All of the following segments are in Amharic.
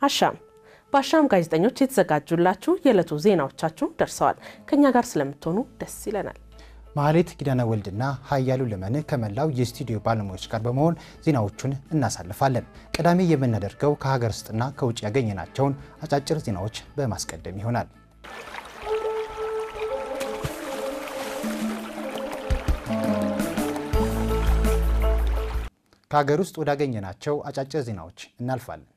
አሻም በአሻም ጋዜጠኞች የተዘጋጁላችሁ የዕለቱ ዜናዎቻችሁ ደርሰዋል። ከእኛ ጋር ስለምትሆኑ ደስ ይለናል። ማህሌት ኪዳነ ወልድና ሀያሉ ለመን ከመላው የስቱዲዮ ባለሙያዎች ጋር በመሆን ዜናዎቹን እናሳልፋለን። ቀዳሚ የምናደርገው ከሀገር ውስጥና ከውጭ ያገኘናቸውን አጫጭር ዜናዎች በማስቀደም ይሆናል። ከሀገር ውስጥ ወዳገኘናቸው አጫጭር ዜናዎች እናልፋለን።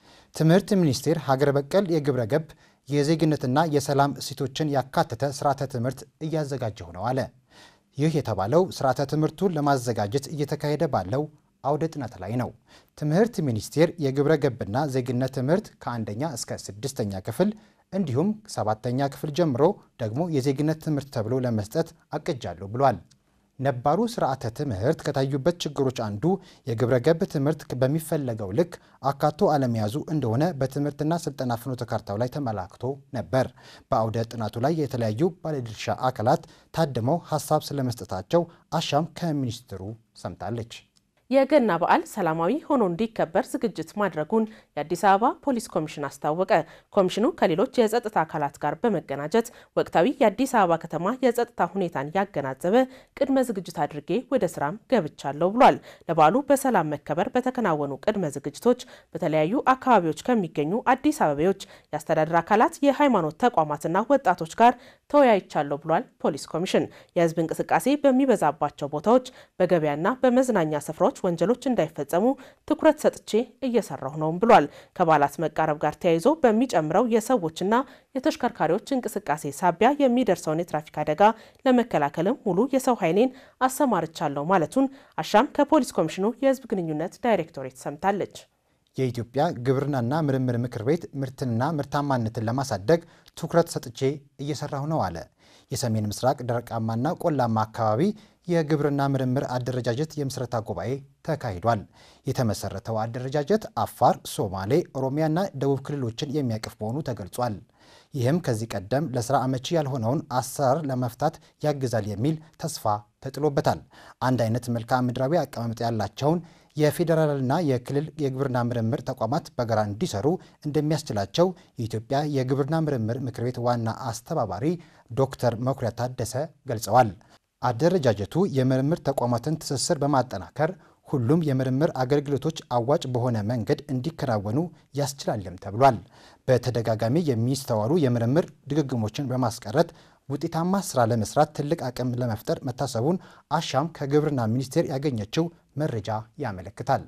ትምህርት ሚኒስቴር ሀገር በቀል የግብረ ገብ የዜግነትና የሰላም እሴቶችን ያካተተ ስርዓተ ትምህርት እያዘጋጀሁ ነው አለ። ይህ የተባለው ስርዓተ ትምህርቱን ለማዘጋጀት እየተካሄደ ባለው አውደ ጥናት ላይ ነው። ትምህርት ሚኒስቴር የግብረ ገብና ዜግነት ትምህርት ከአንደኛ እስከ ስድስተኛ ክፍል እንዲሁም ሰባተኛ ክፍል ጀምሮ ደግሞ የዜግነት ትምህርት ተብሎ ለመስጠት አቅጃለሁ ብሏል። ነባሩ ስርዓተ ትምህርት ከታዩበት ችግሮች አንዱ የግብረ ገብ ትምህርት በሚፈለገው ልክ አካቶ አለመያዙ እንደሆነ በትምህርትና ስልጠና ፍኖተ ካርታው ላይ ተመላክቶ ነበር። በአውደ ጥናቱ ላይ የተለያዩ ባለድርሻ አካላት ታድመው ሀሳብ ስለመስጠታቸው አሻም ከሚኒስትሩ ሰምታለች። የገና በዓል ሰላማዊ ሆኖ እንዲከበር ዝግጅት ማድረጉን የአዲስ አበባ ፖሊስ ኮሚሽን አስታወቀ። ኮሚሽኑ ከሌሎች የጸጥታ አካላት ጋር በመቀናጀት ወቅታዊ የአዲስ አበባ ከተማ የጸጥታ ሁኔታን ያገናዘበ ቅድመ ዝግጅት አድርጌ ወደ ስራም ገብቻለሁ ብሏል። ለበዓሉ በሰላም መከበር በተከናወኑ ቅድመ ዝግጅቶች በተለያዩ አካባቢዎች ከሚገኙ አዲስ አበቤዎች፣ የአስተዳደር አካላት፣ የሃይማኖት ተቋማትና ወጣቶች ጋር ተወያይቻለሁ ብሏል። ፖሊስ ኮሚሽን የህዝብ እንቅስቃሴ በሚበዛባቸው ቦታዎች፣ በገበያና በመዝናኛ ስፍራዎች ወንጀሎች እንዳይፈጸሙ ትኩረት ሰጥቼ እየሰራሁ ነውም ብሏል። ከበዓላት መቃረብ ጋር ተያይዞ በሚጨምረው የሰዎችና የተሽከርካሪዎች እንቅስቃሴ ሳቢያ የሚደርሰውን የትራፊክ አደጋ ለመከላከልም ሙሉ የሰው ኃይሌን አሰማርቻለሁ ማለቱን አሻም ከፖሊስ ኮሚሽኑ የህዝብ ግንኙነት ዳይሬክቶሬት ሰምታለች። የኢትዮጵያ ግብርናና ምርምር ምክር ቤት ምርትንና ምርታማነትን ለማሳደግ ትኩረት ሰጥቼ እየሰራሁ ነው አለ። የሰሜን ምስራቅ ደረቃማና ቆላማ አካባቢ የግብርና ምርምር አደረጃጀት የምስረታ ጉባኤ ተካሂዷል። የተመሰረተው አደረጃጀት አፋር፣ ሶማሌ፣ ኦሮሚያና ደቡብ ክልሎችን የሚያቅፍ መሆኑ ተገልጿል። ይህም ከዚህ ቀደም ለስራ አመቺ ያልሆነውን አሰራር ለመፍታት ያግዛል የሚል ተስፋ ተጥሎበታል። አንድ አይነት መልክዓ ምድራዊ አቀማመጥ ያላቸውን የፌዴራልና የክልል የግብርና ምርምር ተቋማት በጋራ እንዲሰሩ እንደሚያስችላቸው የኢትዮጵያ የግብርና ምርምር ምክር ቤት ዋና አስተባባሪ ዶክተር መኩሪያ ታደሰ ገልጸዋል። አደረጃጀቱ የምርምር ተቋማትን ትስስር በማጠናከር ሁሉም የምርምር አገልግሎቶች አዋጭ በሆነ መንገድ እንዲከናወኑ ያስችላልም ተብሏል። በተደጋጋሚ የሚስተዋሉ የምርምር ድግግሞችን በማስቀረት ውጤታማ ስራ ለመስራት ትልቅ አቅም ለመፍጠር መታሰቡን አሻም ከግብርና ሚኒስቴር ያገኘችው መረጃ ያመለክታል።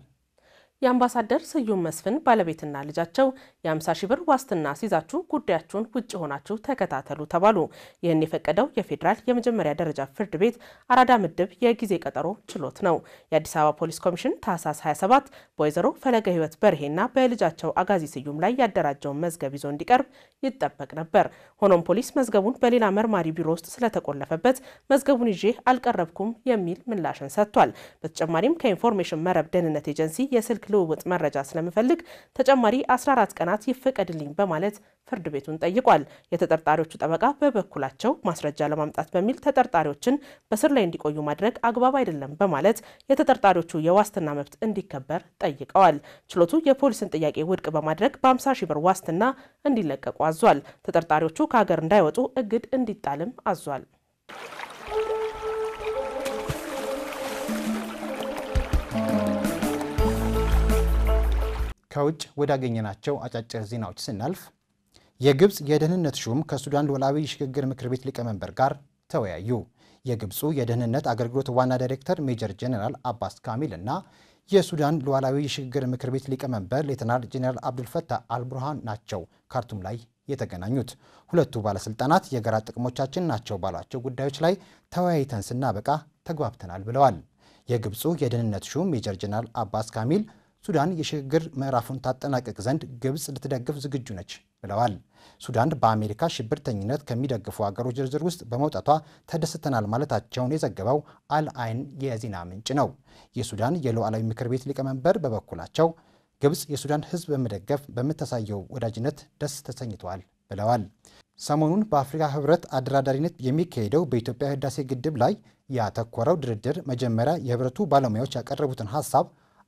የአምባሳደር ስዩም መስፍን ባለቤትና ልጃቸው የ50 ሺህ ብር ዋስትና ሲይዛችሁ ጉዳያችሁን ውጭ ሆናችሁ ተከታተሉ ተባሉ። ይህን የፈቀደው የፌዴራል የመጀመሪያ ደረጃ ፍርድ ቤት አራዳ ምድብ የጊዜ ቀጠሮ ችሎት ነው። የአዲስ አበባ ፖሊስ ኮሚሽን ታህሳስ 27 በወይዘሮ ፈለገ ሕይወት በርሄና በልጃቸው አጋዚ ስዩም ላይ ያደራጀውን መዝገብ ይዞ እንዲቀርብ ይጠበቅ ነበር። ሆኖም ፖሊስ መዝገቡን በሌላ መርማሪ ቢሮ ውስጥ ስለተቆለፈበት መዝገቡን ይዤ አልቀረብኩም የሚል ምላሽን ሰጥቷል። በተጨማሪም ከኢንፎርሜሽን መረብ ደህንነት ኤጀንሲ የስልክ ልውውጥ መረጃ ስለምፈልግ ተጨማሪ 14 ቀናት ይፈቀድልኝ በማለት ፍርድ ቤቱን ጠይቋል። የተጠርጣሪዎቹ ጠበቃ በበኩላቸው ማስረጃ ለማምጣት በሚል ተጠርጣሪዎችን በስር ላይ እንዲቆዩ ማድረግ አግባብ አይደለም በማለት የተጠርጣሪዎቹ የዋስትና መብት እንዲከበር ጠይቀዋል። ችሎቱ የፖሊስን ጥያቄ ውድቅ በማድረግ በ50 ሺህ ብር ዋስትና እንዲለቀቁ አዟል። ተጠርጣሪዎቹ ከሀገር እንዳይወጡ እግድ እንዲጣልም አዟል። ከውጭ ወዳገኘናቸው አጫጭር ዜናዎች ስናልፍ የግብፅ የደህንነት ሹም ከሱዳን ሉዓላዊ የሽግግር ምክር ቤት ሊቀመንበር ጋር ተወያዩ። የግብፁ የደህንነት አገልግሎት ዋና ዳይሬክተር ሜጀር ጄኔራል አባስ ካሚል እና የሱዳን ሉዓላዊ የሽግግር ምክር ቤት ሊቀመንበር ሌተናል ጄኔራል አብዱልፈታህ አልቡርሃን ናቸው ካርቱም ላይ የተገናኙት። ሁለቱ ባለስልጣናት የጋራ ጥቅሞቻችን ናቸው ባሏቸው ጉዳዮች ላይ ተወያይተን ስናበቃ ተግባብተናል ብለዋል። የግብፁ የደህንነት ሹም ሜጀር ጄኔራል አባስ ካሚል ሱዳን የሽግግር ምዕራፉን ታጠናቀቅ ዘንድ ግብፅ ልትደግፍ ዝግጁ ነች ብለዋል። ሱዳን በአሜሪካ ሽብርተኝነት ከሚደግፉ ሀገሮች ዝርዝር ውስጥ በመውጣቷ ተደስተናል ማለታቸውን የዘገበው አልአይን የዜና ምንጭ ነው። የሱዳን የሉዓላዊ ምክር ቤት ሊቀመንበር በበኩላቸው ግብፅ የሱዳን ሕዝብ በመደገፍ በምታሳየው ወዳጅነት ደስ ተሰኝተዋል ብለዋል። ሰሞኑን በአፍሪካ ህብረት አደራዳሪነት የሚካሄደው በኢትዮጵያ ህዳሴ ግድብ ላይ ያተኮረው ድርድር መጀመሪያ የህብረቱ ባለሙያዎች ያቀረቡትን ሀሳብ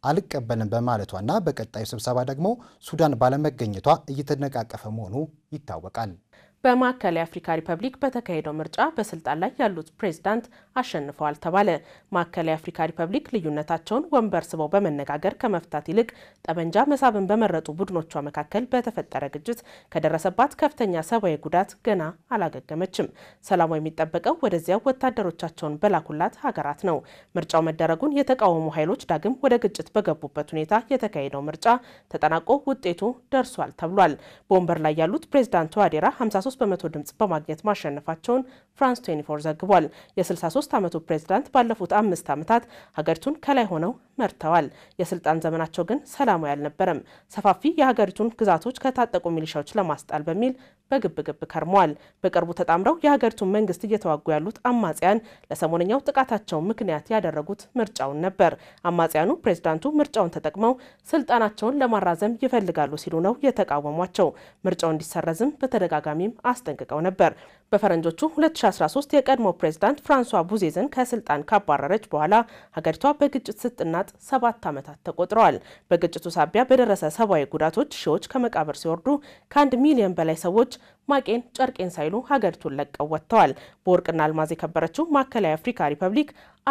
አልቀበልም በማለቷና በቀጣዩ ስብሰባ ደግሞ ሱዳን ባለመገኘቷ እየተነቃቀፈ መሆኑ ይታወቃል። በማዕከላዊ አፍሪካ ሪፐብሊክ በተካሄደው ምርጫ በስልጣን ላይ ያሉት ፕሬዝዳንት አሸንፈዋል ተባለ። ማዕከላዊ አፍሪካ ሪፐብሊክ ልዩነታቸውን ወንበር ስበው በመነጋገር ከመፍታት ይልቅ ጠመንጃ መሳብን በመረጡ ቡድኖቿ መካከል በተፈጠረ ግጭት ከደረሰባት ከፍተኛ ሰብአዊ ጉዳት ገና አላገገመችም። ሰላሟ የሚጠበቀው ወደዚያው ወታደሮቻቸውን በላኩላት ሀገራት ነው። ምርጫው መደረጉን የተቃወሙ ኃይሎች ዳግም ወደ ግጭት በገቡበት ሁኔታ የተካሄደው ምርጫ ተጠናቆ ውጤቱ ደርሷል ተብሏል። በወንበር ላይ ያሉት ፕሬዝዳንት ዋዴራ 53 በመቶ ድምጽ በማግኘት ማሸነፋቸውን ፍራንስ 24 ዘግቧል። የ63 ዓመቱ ፕሬዝዳንት ባለፉት አምስት ዓመታት ሀገሪቱን ከላይ ሆነው መርተዋል። የስልጣን ዘመናቸው ግን ሰላማዊ አልነበረም። ሰፋፊ የሀገሪቱን ግዛቶች ከታጠቁ ሚሊሻዎች ለማስጣል በሚል በግብግብ ከርመዋል። በቅርቡ ተጣምረው የሀገሪቱን መንግስት እየተዋጉ ያሉት አማጽያን ለሰሞነኛው ጥቃታቸው ምክንያት ያደረጉት ምርጫውን ነበር። አማጽያኑ ፕሬዝዳንቱ ምርጫውን ተጠቅመው ስልጣናቸውን ለማራዘም ይፈልጋሉ ሲሉ ነው የተቃወሟቸው። ምርጫው እንዲሰረዝም በተደጋጋሚም አስጠንቅቀው ነበር። በፈረንጆቹ 2013 የቀድሞ ፕሬዝዳንት ፍራንሷ ቡዜዝን ከስልጣን ካባረረች በኋላ ሀገሪቷ በግጭት ስትናጥ ሰባት ዓመታት ተቆጥረዋል። በግጭቱ ሳቢያ በደረሰ ሰብአዊ ጉዳቶች ሺዎች ከመቃብር ሲወርዱ ከአንድ ሚሊዮን በላይ ሰዎች ማቄን ጨርቄን ሳይሉ ሀገሪቱን ለቀው ወጥተዋል። በወርቅና አልማዝ የከበረችው ማዕከላዊ አፍሪካ ሪፐብሊክ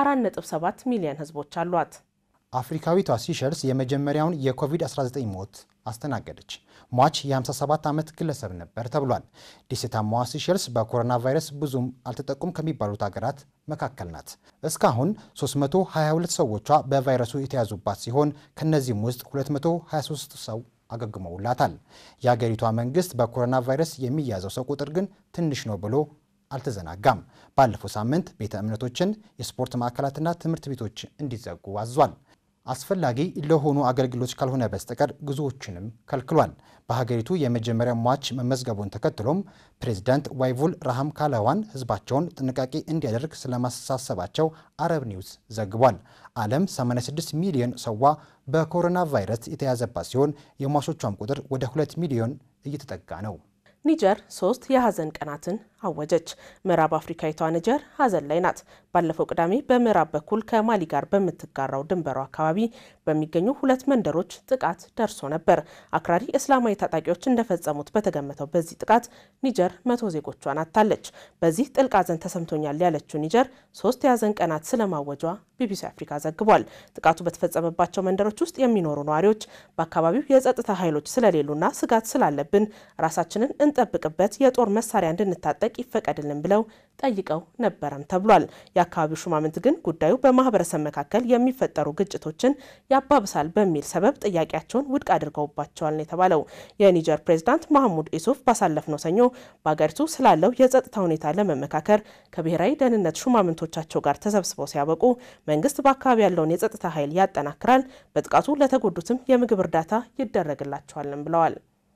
4.7 ሚሊዮን ህዝቦች አሏት። አፍሪካዊቷ ሲሸልስ የመጀመሪያውን የኮቪድ-19 ሞት አስተናገደች። ሟች የ57 ዓመት ግለሰብ ነበር ተብሏል። ደሴታማዋ ሲሸልስ በኮሮና ቫይረስ ብዙም አልተጠቁም ከሚባሉት ሀገራት መካከል ናት። እስካሁን 322 ሰዎቿ በቫይረሱ የተያዙባት ሲሆን ከእነዚህም ውስጥ 223 ሰው አገግመውላታል። የአገሪቷ መንግስት በኮሮና ቫይረስ የሚያዘው ሰው ቁጥር ግን ትንሽ ነው ብሎ አልተዘናጋም። ባለፈው ሳምንት ቤተ እምነቶችን፣ የስፖርት ማዕከላትና ትምህርት ቤቶች እንዲዘጉ አዟል። አስፈላጊ ለሆኑ አገልግሎቶች ካልሆነ በስተቀር ጉዞዎችንም ከልክሏል። በሀገሪቱ የመጀመሪያ ሟች መመዝገቡን ተከትሎም ፕሬዚዳንት ዋይቮል ራሃም ካላዋን ህዝባቸውን ጥንቃቄ እንዲያደርግ ስለማሳሰባቸው አረብ ኒውስ ዘግቧል። ዓለም 86 ሚሊዮን ሰዋ በኮሮና ቫይረስ የተያዘባት ሲሆን የሟቾቿም ቁጥር ወደ 2 ሚሊዮን እየተጠጋ ነው። ኒጀር ሶስት የሀዘን ቀናትን አወጀች። ምዕራብ አፍሪካዊቷ ኒጀር ሀዘን ላይ ናት። ባለፈው ቅዳሜ በምዕራብ በኩል ከማሊ ጋር በምትጋራው ድንበሯ አካባቢ በሚገኙ ሁለት መንደሮች ጥቃት ደርሶ ነበር። አክራሪ እስላማዊ ታጣቂዎች እንደፈጸሙት በተገመተው በዚህ ጥቃት ኒጀር መቶ ዜጎቿን አጥታለች። በዚህ ጥልቅ ሀዘን ተሰምቶኛል ያለችው ኒጀር ሶስት የሀዘን ቀናት ስለማወጇ ቢቢሲ አፍሪካ ዘግቧል። ጥቃቱ በተፈጸመባቸው መንደሮች ውስጥ የሚኖሩ ነዋሪዎች በአካባቢው የጸጥታ ኃይሎች ስለሌሉና ስጋት ስላለብን ራሳችንን እንጠብቅበት የጦር መሳሪያ እንድንታጠቅ ይፈቀድልን ብለው ጠይቀው ነበረም ተብሏል። የአካባቢው ሹማምንት ግን ጉዳዩ በማህበረሰብ መካከል የሚፈጠሩ ግጭቶችን ያባብሳል በሚል ሰበብ ጥያቄያቸውን ውድቅ አድርገውባቸዋል ነው የተባለው። የኒጀር ፕሬዝዳንት ማህሙድ ኢሱፍ ባሳለፍነው ሰኞ በሀገሪቱ ስላለው የጸጥታ ሁኔታ ለመመካከር ከብሔራዊ ደህንነት ሹማምንቶቻቸው ጋር ተሰብስበው ሲያበቁ መንግስት በአካባቢ ያለውን የጸጥታ ኃይል ያጠናክራል፣ በጥቃቱ ለተጎዱትም የምግብ እርዳታ ይደረግላቸዋልም ብለዋል።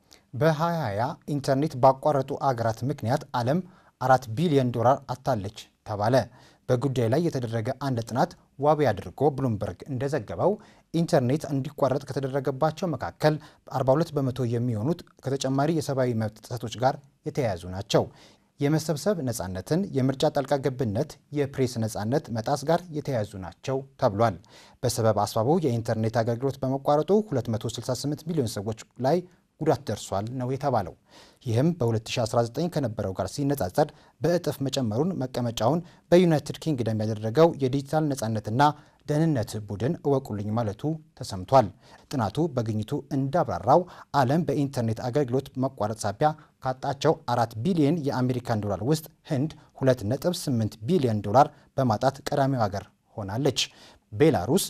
በ2020 ኢንተርኔት ባቋረጡ አገራት ምክንያት ዓለም አራት ቢሊዮን ዶላር አታለች ተባለ። በጉዳዩ ላይ የተደረገ አንድ ጥናት ዋቢ አድርጎ ብሉምበርግ እንደዘገበው ኢንተርኔት እንዲቋረጥ ከተደረገባቸው መካከል 42 በመቶ የሚሆኑት ከተጨማሪ የሰብአዊ መብት ጥሰቶች ጋር የተያያዙ ናቸው። የመሰብሰብ ነጻነትን፣ የምርጫ ጣልቃ ገብነት፣ የፕሬስ ነጻነት መጣስ ጋር የተያያዙ ናቸው ተብሏል። በሰበብ አስባቡ የኢንተርኔት አገልግሎት በመቋረጡ 268 ሚሊዮን ሰዎች ላይ ጉዳት ደርሷል ነው የተባለው። ይህም በ2019 ከነበረው ጋር ሲነጻጸር በእጥፍ መጨመሩን መቀመጫውን በዩናይትድ ኪንግደም ያደረገው የዲጂታል ነጻነትና ደህንነት ቡድን እወቁልኝ ማለቱ ተሰምቷል። ጥናቱ በግኝቱ እንዳብራራው ዓለም በኢንተርኔት አገልግሎት መቋረጥ ሳቢያ ካጣቸው አራት ቢሊዮን የአሜሪካን ዶላር ውስጥ ህንድ 2.8 ቢሊዮን ዶላር በማጣት ቀዳሚው ሀገር ሆናለች። ቤላሩስ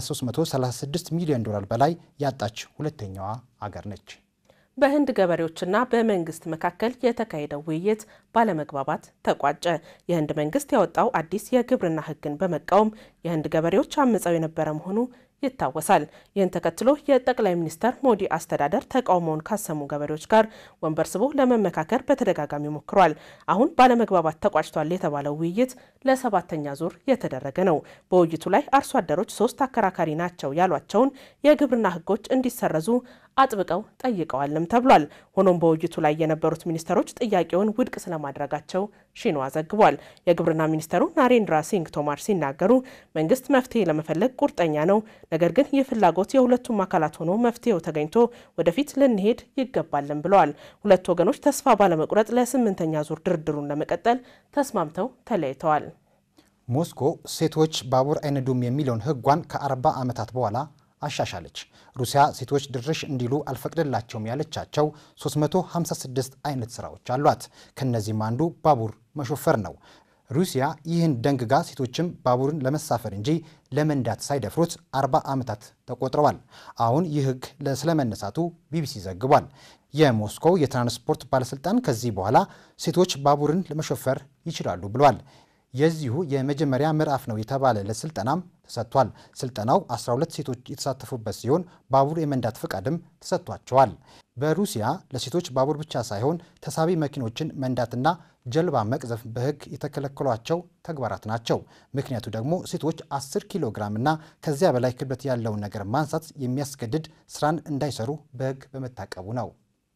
ከ336 ሚሊዮን ዶላር በላይ ያጣች ሁለተኛዋ አገር ነች። በህንድ ገበሬዎችና በመንግስት መካከል የተካሄደው ውይይት ባለመግባባት ተቋጨ። የህንድ መንግስት ያወጣው አዲስ የግብርና ህግን በመቃወም የህንድ ገበሬዎች አምፀው የነበረ መሆኑ ይታወሳል። ይህን ተከትሎ የጠቅላይ ሚኒስተር ሞዲ አስተዳደር ተቃውሞውን ካሰሙ ገበሬዎች ጋር ወንበር ስቦ ለመመካከር በተደጋጋሚ ሞክሯል። አሁን ባለመግባባት ተቋጭቷል የተባለው ውይይት ለሰባተኛ ዙር የተደረገ ነው። በውይይቱ ላይ አርሶ አደሮች ሶስት አከራካሪ ናቸው ያሏቸውን የግብርና ህጎች እንዲሰረዙ አጥብቀው ጠይቀዋልም ተብሏል። ሆኖም በውይይቱ ላይ የነበሩት ሚኒስተሮች ጥያቄውን ውድቅ ስለማድረጋቸው ሺንዋ ዘግቧል። የግብርና ሚኒስተሩ ናሬንድራ ሲንግ ቶማር ሲናገሩ መንግስት መፍትሄ ለመፈለግ ቁርጠኛ ነው፣ ነገር ግን ይህ ፍላጎት የሁለቱም አካላት ሆኖ መፍትሄው ተገኝቶ ወደፊት ልንሄድ ይገባልን ብለዋል። ሁለቱ ወገኖች ተስፋ ባለመቁረጥ ለስምንተኛ ዙር ድርድሩን ለመቀጠል ተስማምተው ተለያይተዋል። ሞስኮ ሴቶች ባቡር አይነዱም የሚለውን ሕጓን ከ40 ዓመታት በኋላ አሻሻለች። ሩሲያ ሴቶች ድርሽ እንዲሉ አልፈቅድላቸውም ያለቻቸው 356 አይነት ስራዎች አሏት። ከነዚህም አንዱ ባቡር መሾፈር ነው። ሩሲያ ይህን ደንግጋ ሴቶችም ባቡርን ለመሳፈር እንጂ ለመንዳት ሳይደፍሩት 40 ዓመታት ተቆጥረዋል። አሁን ይህ ሕግ ስለመነሳቱ ቢቢሲ ዘግቧል። የሞስኮው የትራንስፖርት ባለስልጣን ከዚህ በኋላ ሴቶች ባቡርን ለመሾፈር ይችላሉ ብሏል። የዚሁ የመጀመሪያ ምዕራፍ ነው የተባለለት ስልጠናም ተሰጥቷል። ስልጠናው 12 ሴቶች የተሳተፉበት ሲሆን ባቡር የመንዳት ፈቃድም ተሰጥቷቸዋል። በሩሲያ ለሴቶች ባቡር ብቻ ሳይሆን ተሳቢ መኪኖችን መንዳትና ጀልባ መቅዘፍ በሕግ የተከለከሏቸው ተግባራት ናቸው። ምክንያቱ ደግሞ ሴቶች 10 ኪሎ ግራም እና ከዚያ በላይ ክብደት ያለውን ነገር ማንሳት የሚያስገድድ ስራን እንዳይሰሩ በሕግ በመታቀቡ ነው።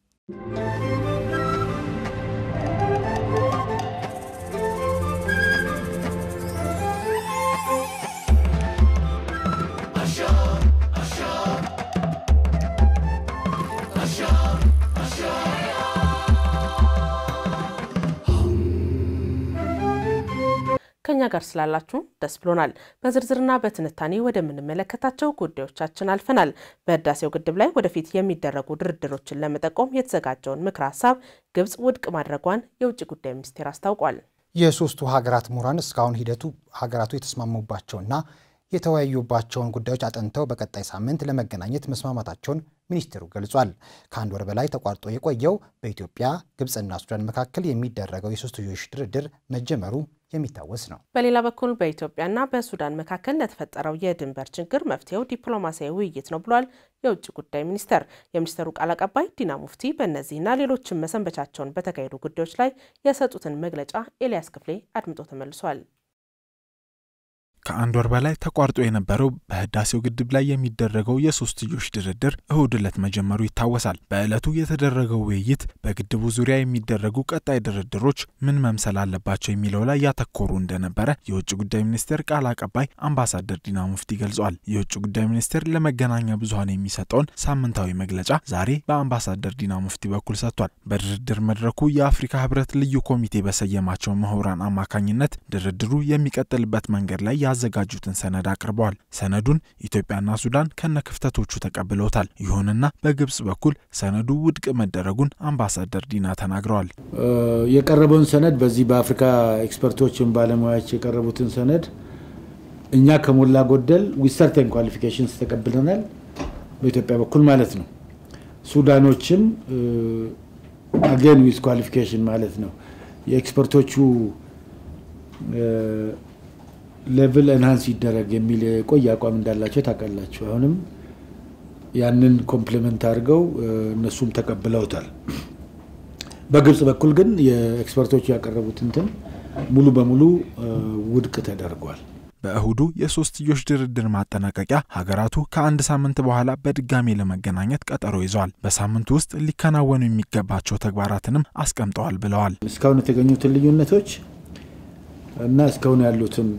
ከኛ ጋር ስላላችሁ ደስ ብሎናል። በዝርዝርና በትንታኔ ወደምንመለከታቸው ጉዳዮቻችን አልፈናል። በህዳሴው ግድብ ላይ ወደፊት የሚደረጉ ድርድሮችን ለመጠቆም የተዘጋጀውን ምክረ ሀሳብ ግብጽ ውድቅ ማድረጓን የውጭ ጉዳይ ሚኒስቴር አስታውቋል። የሶስቱ ሀገራት ምሁራን እስካሁን ሂደቱ ሀገራቱ የተስማሙባቸውና የተወያዩባቸውን ጉዳዮች አጥንተው በቀጣይ ሳምንት ለመገናኘት መስማማታቸውን ሚኒስቴሩ ገልጿል። ከአንድ ወር በላይ ተቋርጦ የቆየው በኢትዮጵያ ግብፅና ሱዳን መካከል የሚደረገው የሶስትዮሽ ድርድር መጀመሩ የሚታወስ ነው። በሌላ በኩል በኢትዮጵያና በሱዳን መካከል ለተፈጠረው የድንበር ችግር መፍትሄው ዲፕሎማሲያዊ ውይይት ነው ብሏል የውጭ ጉዳይ ሚኒስቴር። የሚኒስቴሩ ቃል አቀባይ ዲና ሙፍቲ በእነዚህና ሌሎችም መሰንበቻቸውን በተካሄዱ ጉዳዮች ላይ የሰጡትን መግለጫ ኤልያስ ክፍሌ አድምጦ ተመልሷል። ከአንድ ወር በላይ ተቋርጦ የነበረው በህዳሴው ግድብ ላይ የሚደረገው የሶስትዮሽ ድርድር እሁድ ዕለት መጀመሩ ይታወሳል። በዕለቱ የተደረገው ውይይት በግድቡ ዙሪያ የሚደረጉ ቀጣይ ድርድሮች ምን መምሰል አለባቸው የሚለው ላይ ያተኮሩ እንደነበረ የውጭ ጉዳይ ሚኒስቴር ቃል አቀባይ አምባሳደር ዲና ሙፍቲ ገልጿል። የውጭ ጉዳይ ሚኒስቴር ለመገናኛ ብዙኃን የሚሰጠውን ሳምንታዊ መግለጫ ዛሬ በአምባሳደር ዲና ሙፍቲ በኩል ሰጥቷል። በድርድር መድረኩ የአፍሪካ ህብረት ልዩ ኮሚቴ በሰየማቸው ምሁራን አማካኝነት ድርድሩ የሚቀጥልበት መንገድ ላይ ያዘጋጁትን ሰነድ አቅርበዋል። ሰነዱን ኢትዮጵያና ሱዳን ከነ ክፍተቶቹ ተቀብለውታል። ይሁንና በግብጽ በኩል ሰነዱ ውድቅ መደረጉን አምባሳደር ዲና ተናግረዋል። የቀረበውን ሰነድ በዚህ በአፍሪካ ኤክስፐርቶችን ባለሙያዎች የቀረቡትን ሰነድ እኛ ከሞላ ጎደል ዊሰርቴን ኳሊፊኬሽንስ ተቀብለናል፣ በኢትዮጵያ በኩል ማለት ነው። ሱዳኖችም አገን ዊዝ ኳሊፊኬሽን ማለት ነው የኤክስፐርቶቹ ሌቭል ኤንሃንስ ይደረግ የሚል የቆየ አቋም እንዳላቸው ታውቃላችሁ። አሁንም ያንን ኮምፕሊመንት አድርገው እነሱም ተቀብለውታል። በግብጽ በኩል ግን የኤክስፐርቶቹ ያቀረቡት እንትን ሙሉ በሙሉ ውድቅ ተደርጓል። በእሁዱ የሶስትዮሽ ድርድር ማጠናቀቂያ ሀገራቱ ከአንድ ሳምንት በኋላ በድጋሜ ለመገናኘት ቀጠሮ ይዘዋል። በሳምንቱ ውስጥ ሊከናወኑ የሚገባቸው ተግባራትንም አስቀምጠዋል ብለዋል። እስካሁን የተገኙትን ልዩነቶች እና እስካሁን ያሉትን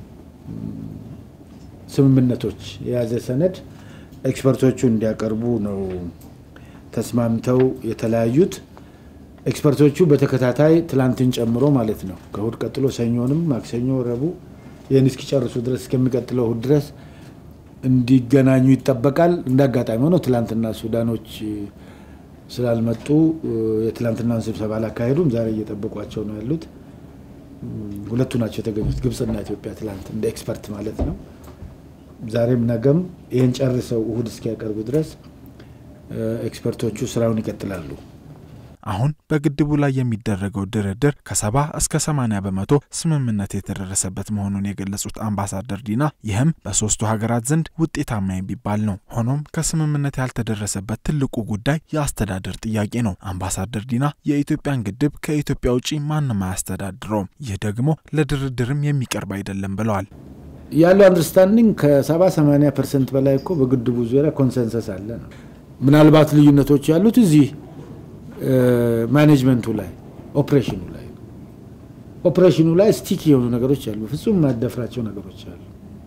ስምምነቶች የያዘ ሰነድ ኤክስፐርቶቹ እንዲያቀርቡ ነው ተስማምተው የተለያዩት። ኤክስፐርቶቹ በተከታታይ ትላንትን ጨምሮ ማለት ነው ከእሁድ ቀጥሎ ሰኞንም፣ ማክሰኞ፣ ረቡዕ ይህን እስኪጨርሱ ድረስ እስከሚቀጥለው እሁድ ድረስ እንዲገናኙ ይጠበቃል። እንደ አጋጣሚ ሆነው ትላንትና ሱዳኖች ስላልመጡ የትላንትናውን ስብሰባ አላካሄዱም። ዛሬ እየጠበቋቸው ነው ያሉት። ሁለቱ ናቸው የተገኙት፣ ግብፅና ኢትዮጵያ ትላንት እንደ ኤክስፐርት ማለት ነው። ዛሬም ነገም ይህን ጨርሰው እሁድ እስኪያቀርቡ ድረስ ኤክስፐርቶቹ ስራውን ይቀጥላሉ። አሁን በግድቡ ላይ የሚደረገው ድርድር ከሰባ እስከ ሰማኒያ በመቶ ስምምነት የተደረሰበት መሆኑን የገለጹት አምባሳደር ዲና ይህም በሶስቱ ሀገራት ዘንድ ውጤታማ የሚባል ነው። ሆኖም ከስምምነት ያልተደረሰበት ትልቁ ጉዳይ የአስተዳደር ጥያቄ ነው። አምባሳደር ዲና የኢትዮጵያን ግድብ ከኢትዮጵያ ውጪ ማንም አያስተዳድረውም፣ ይህ ደግሞ ለድርድርም የሚቀርብ አይደለም ብለዋል። ያለው አንደርስታንዲንግ ከሰባ ሰማኒያ ፐርሰንት በላይ እኮ በግድቡ ዙሪያ ኮንሰንሰስ አለ ነው። ምናልባት ልዩነቶች ያሉት እዚህ ማኔጅመንቱ ላይ ኦፕሬሽኑ ላይ ኦፕሬሽኑ ላይ ስቲክ የሆኑ ነገሮች አሉ። ፍጹም የማደፍራቸው ነገሮች አሉ።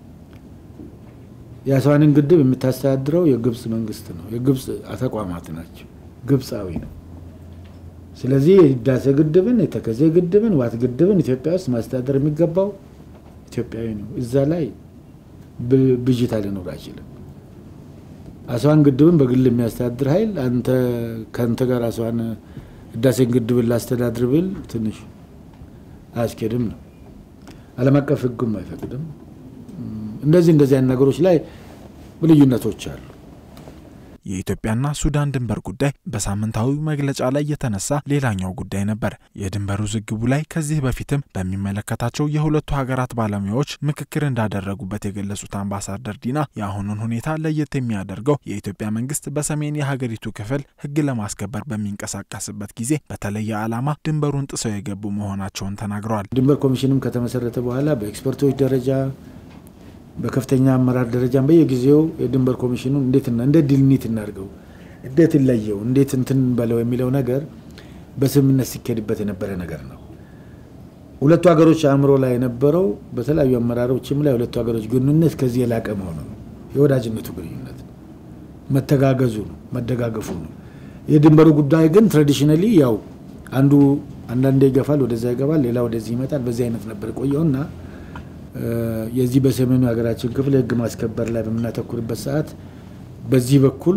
የአስዋንን ግድብ የምታስተዳድረው የግብፅ መንግስት ነው። የግብፅ ተቋማት ናቸው። ግብፃዊ ነው። ስለዚህ የህዳሴ ግድብን፣ የተከዜ ግድብን፣ ዋት ግድብን ኢትዮጵያ ውስጥ ማስተዳደር የሚገባው ኢትዮጵያዊ ነው። እዛ ላይ ብዥታ ሊኖር አይችልም። አስዋን ግድብን በግል የሚያስተዳድር ኃይል አንተ ከአንተ ጋር አስዋን ህዳሴን ግድብን ላስተዳድር ብል ትንሽ አያስኬድም ነው። ዓለም አቀፍ ህጉም አይፈቅድም። እንደዚህ እንደዚህ አይነት ነገሮች ላይ ልዩነቶች አሉ። የኢትዮጵያና ሱዳን ድንበር ጉዳይ በሳምንታዊ መግለጫ ላይ የተነሳ ሌላኛው ጉዳይ ነበር። የድንበር ውዝግቡ ላይ ከዚህ በፊትም በሚመለከታቸው የሁለቱ ሀገራት ባለሙያዎች ምክክር እንዳደረጉበት የገለጹት አምባሳደር ዲና የአሁኑን ሁኔታ ለየት የሚያደርገው የኢትዮጵያ መንግስት በሰሜን የሀገሪቱ ክፍል ህግ ለማስከበር በሚንቀሳቀስበት ጊዜ በተለየ ዓላማ ድንበሩን ጥሰው የገቡ መሆናቸውን ተናግረዋል። ድንበር ኮሚሽንም ከተመሰረተ በኋላ በኤክስፐርቶች ደረጃ በከፍተኛ አመራር ደረጃም በየጊዜው የድንበር ኮሚሽኑን እንዴት እንዴት ዲልኒት እናድርገው፣ እንዴት እንለየው፣ እንዴት እንትን በለው የሚለው ነገር በስምምነት ሲካሄድበት የነበረ ነገር ነው። ሁለቱ ሀገሮች አእምሮ ላይ የነበረው በተለያዩ አመራሮችም ላይ ሁለቱ ሀገሮች ግንኙነት ከዚህ የላቀ መሆኑ ነው። የወዳጅነቱ ግንኙነት መተጋገዙ ነው፣ መደጋገፉ ነው። የድንበሩ ጉዳይ ግን ትራዲሽናሊ ያው አንዱ አንዳንዴ ይገፋል፣ ወደዛ ይገባል፣ ሌላ ወደዚህ ይመጣል። በዚህ አይነት ነበር የቆየውና የዚህ በሰሜኑ ሀገራችን ክፍል ህግ ማስከበር ላይ በምናተኩርበት ሰዓት በዚህ በኩል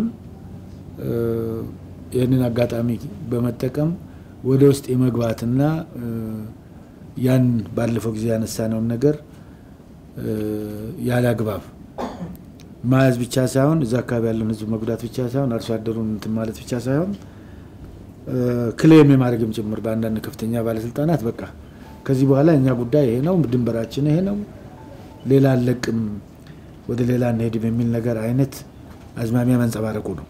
ይህንን አጋጣሚ በመጠቀም ወደ ውስጥ የመግባትና ያን ባለፈው ጊዜ ያነሳነውን ነገር ያለ አግባብ መያዝ ብቻ ሳይሆን እዛ አካባቢ ያለውን ህዝብ መጉዳት ብቻ ሳይሆን አርሶ አደሩን እንትን ማለት ብቻ ሳይሆን ክሌም የማድረግም ጭምር በአንዳንድ ከፍተኛ ባለስልጣናት በቃ ከዚህ በኋላ እኛ ጉዳይ ይሄ ነው፣ ድንበራችን ይሄ ነው፣ ሌላ አለቅም፣ ወደ ሌላ እንሄድም የሚል ነገር አይነት አዝማሚያ መንጸባረቁ ነው።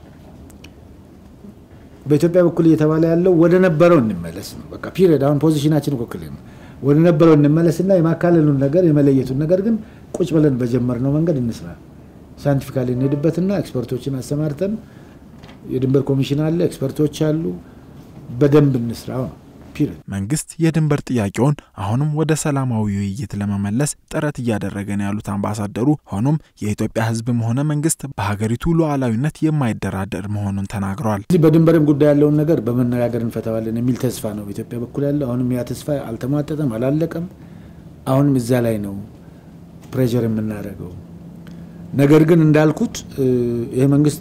በኢትዮጵያ በኩል እየተባለ ያለው ወደ ነበረው እንመለስ ነው። በቃ ፒሪየድ። አሁን ፖዚሽናችን እኮ ክልል ነው። ወደ ነበረው እንመለስና የማካለሉን ነገር የመለየቱን ነገር ግን ቁጭ ብለን በጀመርነው መንገድ እንስራ። ሳይንቲፊካሊ እንሄድበትና ኤክስፐርቶችን አሰማርተን የድንበር ኮሚሽን አለ፣ ኤክስፐርቶች አሉ፣ በደንብ እንስራው ነው። መንግስት የድንበር ጥያቄውን አሁንም ወደ ሰላማዊ ውይይት ለመመለስ ጥረት እያደረገ ነው ያሉት አምባሳደሩ፣ ሆኖም የኢትዮጵያ ሕዝብም ሆነ መንግስት በሀገሪቱ ሉዓላዊነት የማይደራደር መሆኑን ተናግረዋል። እዚህ በድንበርም ጉዳይ ያለውን ነገር በመነጋገር እንፈታዋለን የሚል ተስፋ ነው በኢትዮጵያ በኩል ያለው። አሁንም ያ ተስፋ አልተሟጠጠም፣ አላለቀም። አሁንም እዛ ላይ ነው ፕሬዠር የምናደርገው። ነገር ግን እንዳልኩት ይሄ መንግስት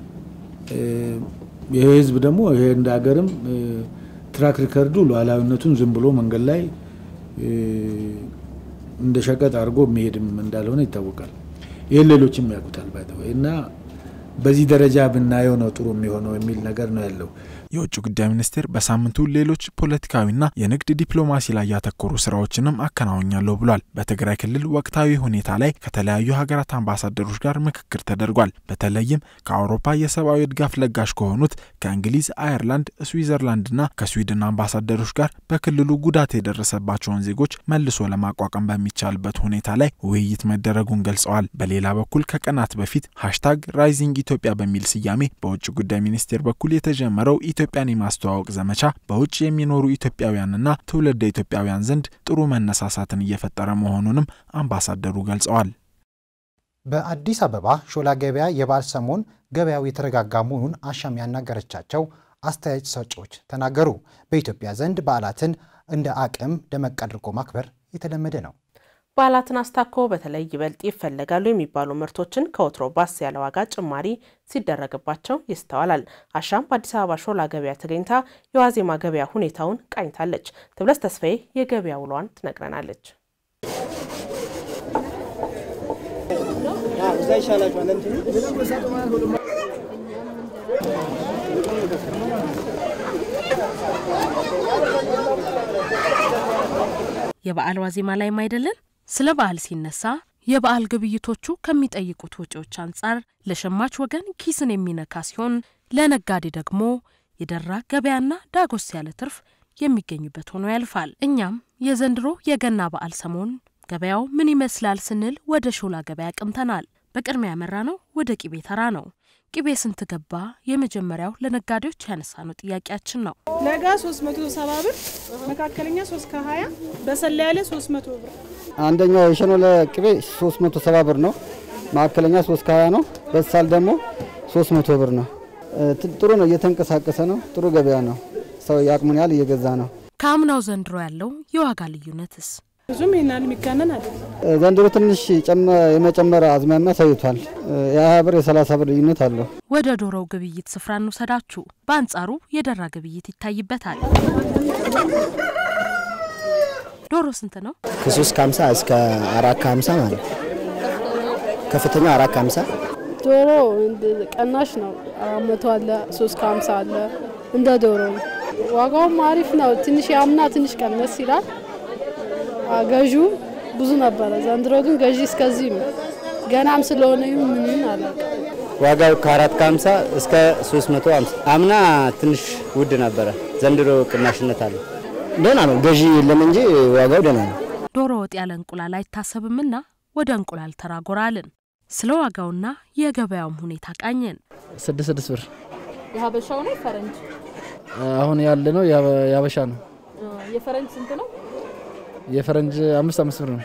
ይሄ ህዝብ ደግሞ ይሄ እንደ ሀገርም ትራክ ሪከርዱ ሉዓላዊነቱን ዝም ብሎ መንገድ ላይ እንደ ሸቀጥ አድርጎ የሚሄድም እንዳልሆነ ይታወቃል። ይህን ሌሎችም ያውቁታል ባይተወይ እና በዚህ ደረጃ ብናየው ነው ጥሩ የሚሆነው የሚል ነገር ነው ያለው። የውጭ ጉዳይ ሚኒስቴር በሳምንቱ ሌሎች ፖለቲካዊና የንግድ ዲፕሎማሲ ላይ ያተኮሩ ስራዎችንም አከናውኛለሁ ብሏል። በትግራይ ክልል ወቅታዊ ሁኔታ ላይ ከተለያዩ ሀገራት አምባሳደሮች ጋር ምክክር ተደርጓል። በተለይም ከአውሮፓ የሰብአዊ ድጋፍ ለጋሽ ከሆኑት ከእንግሊዝ፣ አየርላንድ፣ ስዊዘርላንድና ከስዊድን አምባሳደሮች ጋር በክልሉ ጉዳት የደረሰባቸውን ዜጎች መልሶ ለማቋቋም በሚቻልበት ሁኔታ ላይ ውይይት መደረጉን ገልጸዋል። በሌላ በኩል ከቀናት በፊት ሃሽታግ ራይዚንግ ኢትዮጵያ በሚል ስያሜ በውጭ ጉዳይ ሚኒስቴር በኩል የተጀመረው ኢትዮጵያን የማስተዋወቅ ዘመቻ በውጭ የሚኖሩ ኢትዮጵያውያንና ትውልደ ኢትዮጵያውያን ዘንድ ጥሩ መነሳሳትን እየፈጠረ መሆኑንም አምባሳደሩ ገልጸዋል። በአዲስ አበባ ሾላ ገበያ የበዓል ሰሞን ገበያው የተረጋጋ መሆኑን አሻም ያናገረቻቸው አስተያየት ሰጪዎች ተናገሩ። በኢትዮጵያ ዘንድ በዓላትን እንደ አቅም ደመቅ አድርጎ ማክበር የተለመደ ነው። በዓላትን አስታኮ በተለይ ይበልጥ ይፈለጋሉ የሚባሉ ምርቶችን ከወትሮ ባስ ያለ ዋጋ ጭማሪ ሲደረግባቸው ይስተዋላል። አሻም በአዲስ አበባ ሾላ ገበያ ተገኝታ የዋዜማ ገበያ ሁኔታውን ቃኝታለች። ትብለስ ተስፋዬ የገበያ ውሏን ትነግረናለች። የበዓል ዋዜማ ላይም አይደለን? ስለ በዓል ሲነሳ የበዓል ግብይቶቹ ከሚጠይቁት ወጪዎች አንጻር ለሸማች ወገን ኪስን የሚነካ ሲሆን፣ ለነጋዴ ደግሞ የደራ ገበያና ዳጎስ ያለ ትርፍ የሚገኝበት ሆኖ ያልፋል። እኛም የዘንድሮ የገና በዓል ሰሞን ገበያው ምን ይመስላል ስንል ወደ ሾላ ገበያ ቅምተናል። በቅድሚያ ያመራ ነው ወደ ቂቤ ተራ ነው። ቅቤ ስንት ገባ? የመጀመሪያው ለነጋዴዎች ያነሳነው ጥያቄያችን ነው። ለጋ 370 ብር፣ መካከለኛ 3 ከ20፣ በሰላ ያለ 300 ብር። አንደኛው የሸኖለ ቅቤ 370 ብር ነው። መካከለኛ 3 ከ20 ነው። በሳል ደግሞ 300 ብር ነው። ጥሩ ነው፣ እየተንቀሳቀሰ ነው። ጥሩ ገበያ ነው። ሰው የአቅሙን ያህል እየገዛ ነው። ከአምናው ዘንድሮ ያለው የዋጋ ልዩነትስ? ብዙም ይናል የሚጋነን አይደለም። ዘንድሮ ትንሽ የመጨመር አዝማሚያ አሳይቷል። የ20 ብር የ30 ብር ልዩነት አለው። ወደ ዶሮው ግብይት ስፍራ እንውሰዳችሁ። በአንጻሩ የደራ ግብይት ይታይበታል። ዶሮ ስንት ነው? ከሶስት ከሀምሳ እስከ አራት ከሀምሳ ማለት ነው። ከፍተኛው አራት ከሀምሳ ዶሮ ቀናሽ ነው። አራት መቶ አለ፣ ሶስት ከሀምሳ አለ። እንደ ዶሮ ነው። ዋጋውም አሪፍ ነው። ትንሽ የአምና ትንሽ ቀነስ ይላል። ገዢው ብዙ ነበረ። ዘንድሮ ግን ገዢ እስከዚህ ነው። ገናም ስለሆነ ምንን አለ ዋጋው ከአራት ከሀምሳ እስከ ሶስት መቶ ሀምሳ አምና ትንሽ ውድ ነበረ። ዘንድሮ ቅናሽነት አለ። ደህና ነው። ገዢ የለም እንጂ ዋጋው ደህና ነው። ዶሮ ወጥ ያለ እንቁላል አይታሰብምና ወደ እንቁላል ተራጎራልን። ስለ ዋጋውና የገበያውም ሁኔታ ቃኘን። ስድስት ስድስት ብር የሀበሻው ነው ፈረንጅ? አሁን ያለ ነው የሀበሻ ነው። የፈረንጅ ስንት ነው? የፈረንጅ አምስት አምስት ብር ነው።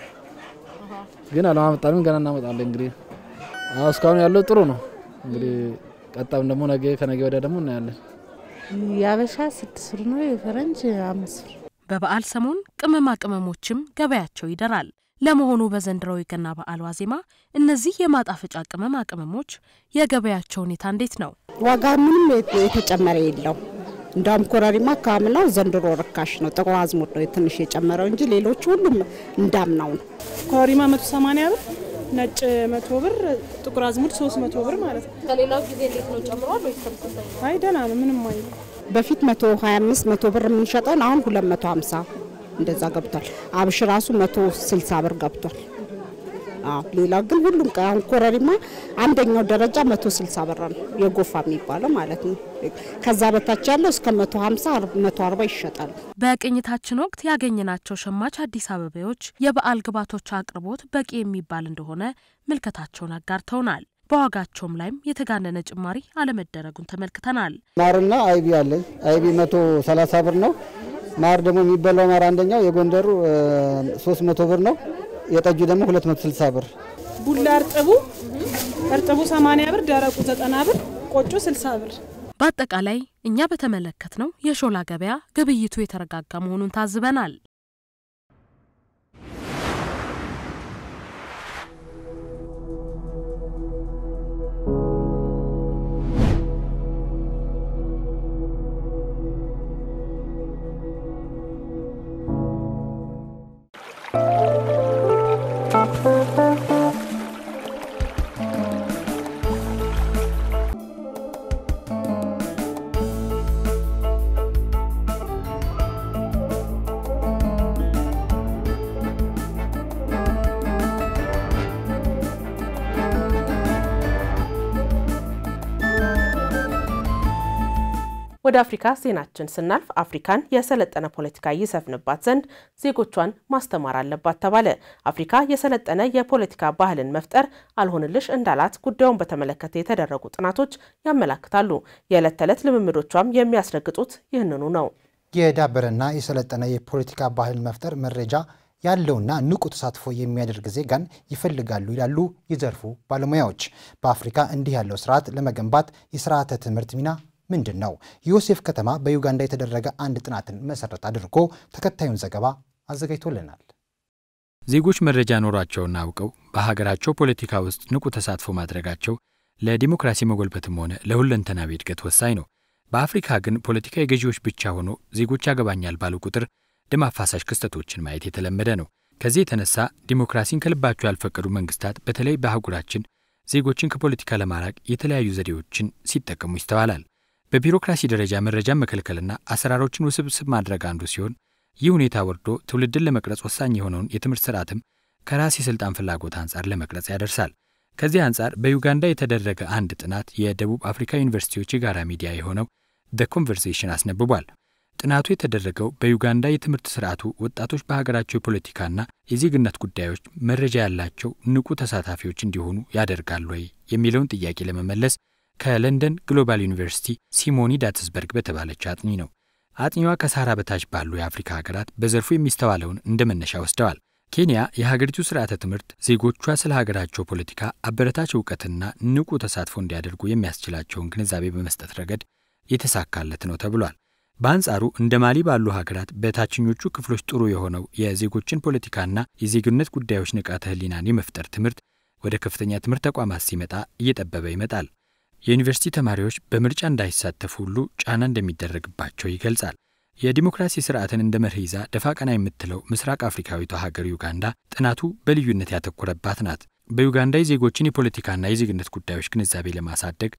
ግን አለማመጣንም ገና እናመጣለን። እንግዲህ እስካሁን ያለው ጥሩ ነው። እንግዲህ ቀጣም ደግሞ ነገ ከነገ ወዲያ ደግሞ እናያለን። የሀበሻ ስድስት ብር ነው፣ የፈረንጅ አምስት ብር። በበዓል ሰሞን ቅመማ ቅመሞችም ገበያቸው ይደራል። ለመሆኑ በዘንድሮው የገና በዓል ዋዜማ እነዚህ የማጣፈጫ ቅመማ ቅመሞች የገበያቸው ሁኔታ እንዴት ነው? ዋጋ ምንም የተጨመረ የለው። እንዳውም ኮረሪማ ከአምናው ዘንድሮ ርካሽ ነው። ጥቁር አዝሙድ ነው ትንሽ የጨመረው እንጂ ሌሎቹ ሁሉም እንዳምናው ነው። ኮረሪማ 180 ብር፣ ነጭ 100 ብር፣ ጥቁር አዝሙድ 300 ብር ማለት ነው። ከሌላው ጊዜ እንዴት ነው ጨምሯል ወይስ ተመሳሳይ ነው? አይ ደህና ነው፣ ምንም አይ በፊት 125 100 ብር የምንሸጠውን አሁን 250 እንደዛ ገብቷል። አብሽ ራሱ 160 ብር ገብቷል። አዎ ሌላ ግን ሁሉም አሁን ኮረሪማ አንደኛው ደረጃ 160 ብር ነው የጎፋ የሚባለው ማለት ነው። ከዛ በታች ያለው እስከ 150 140 ይሸጣል። በቅኝታችን ወቅት ያገኘናቸው ሸማች አዲስ አበባዎች የበዓል ግብዓቶች አቅርቦት በቂ የሚባል እንደሆነ ምልከታቸውን አጋርተውናል። በዋጋቸውም ላይም የተጋነነ ጭማሪ አለመደረጉን ተመልክተናል። ማርና አይቢ አለኝ። አይቢ 130 ብር ነው። ማር ደግሞ የሚበላው ማር አንደኛው የጎንደሩ 300 ብር ነው። የጠጁ ደግሞ 260 ብር። ቡላ እርጥቡ እርጥቡ 80 ብር፣ ደረቁ 90 ብር፣ ቆጮ 60 ብር። በአጠቃላይ እኛ በተመለከትነው የሾላ ገበያ ግብይቱ የተረጋጋ መሆኑን ታዝበናል። ወደ አፍሪካ ዜናችን ስናልፍ አፍሪካን የሰለጠነ ፖለቲካ ይሰፍንባት ዘንድ ዜጎቿን ማስተማር አለባት ተባለ። አፍሪካ የሰለጠነ የፖለቲካ ባህልን መፍጠር አልሆንልሽ እንዳላት ጉዳዩን በተመለከተ የተደረጉ ጥናቶች ያመላክታሉ። የዕለት ተዕለት ልምምዶቿም የሚያስረግጡት ይህንኑ ነው። የዳበረና የሰለጠነ የፖለቲካ ባህል መፍጠር መረጃ ያለውና ንቁ ተሳትፎ የሚያደርግ ዜጋን ይፈልጋሉ ይላሉ የዘርፉ ባለሙያዎች። በአፍሪካ እንዲህ ያለው ስርዓት ለመገንባት የስርዓተ ትምህርት ሚና ምንድን ነው? ዮሴፍ ከተማ በዩጋንዳ የተደረገ አንድ ጥናትን መሰረት አድርጎ ተከታዩን ዘገባ አዘጋጅቶልናል። ዜጎች መረጃ ኖሯቸውና አውቀው በሀገራቸው ፖለቲካ ውስጥ ንቁ ተሳትፎ ማድረጋቸው ለዲሞክራሲ መጎልበትም ሆነ ለሁለንተናዊ እድገት ወሳኝ ነው። በአፍሪካ ግን ፖለቲካ የገዢዎች ብቻ ሆኖ ዜጎች ያገባኛል ባሉ ቁጥር ደም አፋሳሽ ክስተቶችን ማየት የተለመደ ነው። ከዚህ የተነሳ ዲሞክራሲን ከልባቸው ያልፈቀዱ መንግስታት በተለይ በአህጉራችን ዜጎችን ከፖለቲካ ለማራቅ የተለያዩ ዘዴዎችን ሲጠቀሙ ይስተዋላል። በቢሮክራሲ ደረጃ መረጃን መከልከልና አሰራሮችን ውስብስብ ማድረግ አንዱ ሲሆን ይህ ሁኔታ ወርዶ ትውልድን ለመቅረጽ ወሳኝ የሆነውን የትምህርት ስርዓትም ከራስ የሥልጣን ፍላጎት አንጻር ለመቅረጽ ያደርሳል። ከዚህ አንጻር በዩጋንዳ የተደረገ አንድ ጥናት የደቡብ አፍሪካ ዩኒቨርሲቲዎች የጋራ ሚዲያ የሆነው ደ ኮንቨርሴሽን አስነብቧል። ጥናቱ የተደረገው በዩጋንዳ የትምህርት ስርዓቱ ወጣቶች በሀገራቸው የፖለቲካና የዜግነት ጉዳዮች መረጃ ያላቸው ንቁ ተሳታፊዎች እንዲሆኑ ያደርጋል ወይ የሚለውን ጥያቄ ለመመለስ ከለንደን ግሎባል ዩኒቨርሲቲ ሲሞኒ ዳትስበርግ በተባለች አጥኚ ነው። አጥኚዋ ከሳህራ በታች ባሉ የአፍሪካ ሀገራት በዘርፉ የሚስተዋለውን እንደ መነሻ ወስደዋል። ኬንያ የሀገሪቱ ስርዓተ ትምህርት ዜጎቿ ስለ ሀገራቸው ፖለቲካ አበረታች እውቀትና ንቁ ተሳትፎ እንዲያደርጉ የሚያስችላቸውን ግንዛቤ በመስጠት ረገድ የተሳካለት ነው ተብሏል። በአንጻሩ እንደ ማሊ ባሉ ሀገራት በታችኞቹ ክፍሎች ጥሩ የሆነው የዜጎችን ፖለቲካና የዜግነት ጉዳዮች ንቃተ ህሊናን የመፍጠር ትምህርት ወደ ከፍተኛ ትምህርት ተቋማት ሲመጣ እየጠበበ ይመጣል። የዩኒቨርሲቲ ተማሪዎች በምርጫ እንዳይሳተፉ ሁሉ ጫና እንደሚደረግባቸው ይገልጻል። የዲሞክራሲ ስርዓትን እንደ መርህ ይዛ ደፋ ቀና የምትለው ምስራቅ አፍሪካዊቷ ሀገር ዩጋንዳ ጥናቱ በልዩነት ያተኮረባት ናት። በዩጋንዳ የዜጎችን የፖለቲካና የዜግነት ጉዳዮች ግንዛቤ ለማሳደግ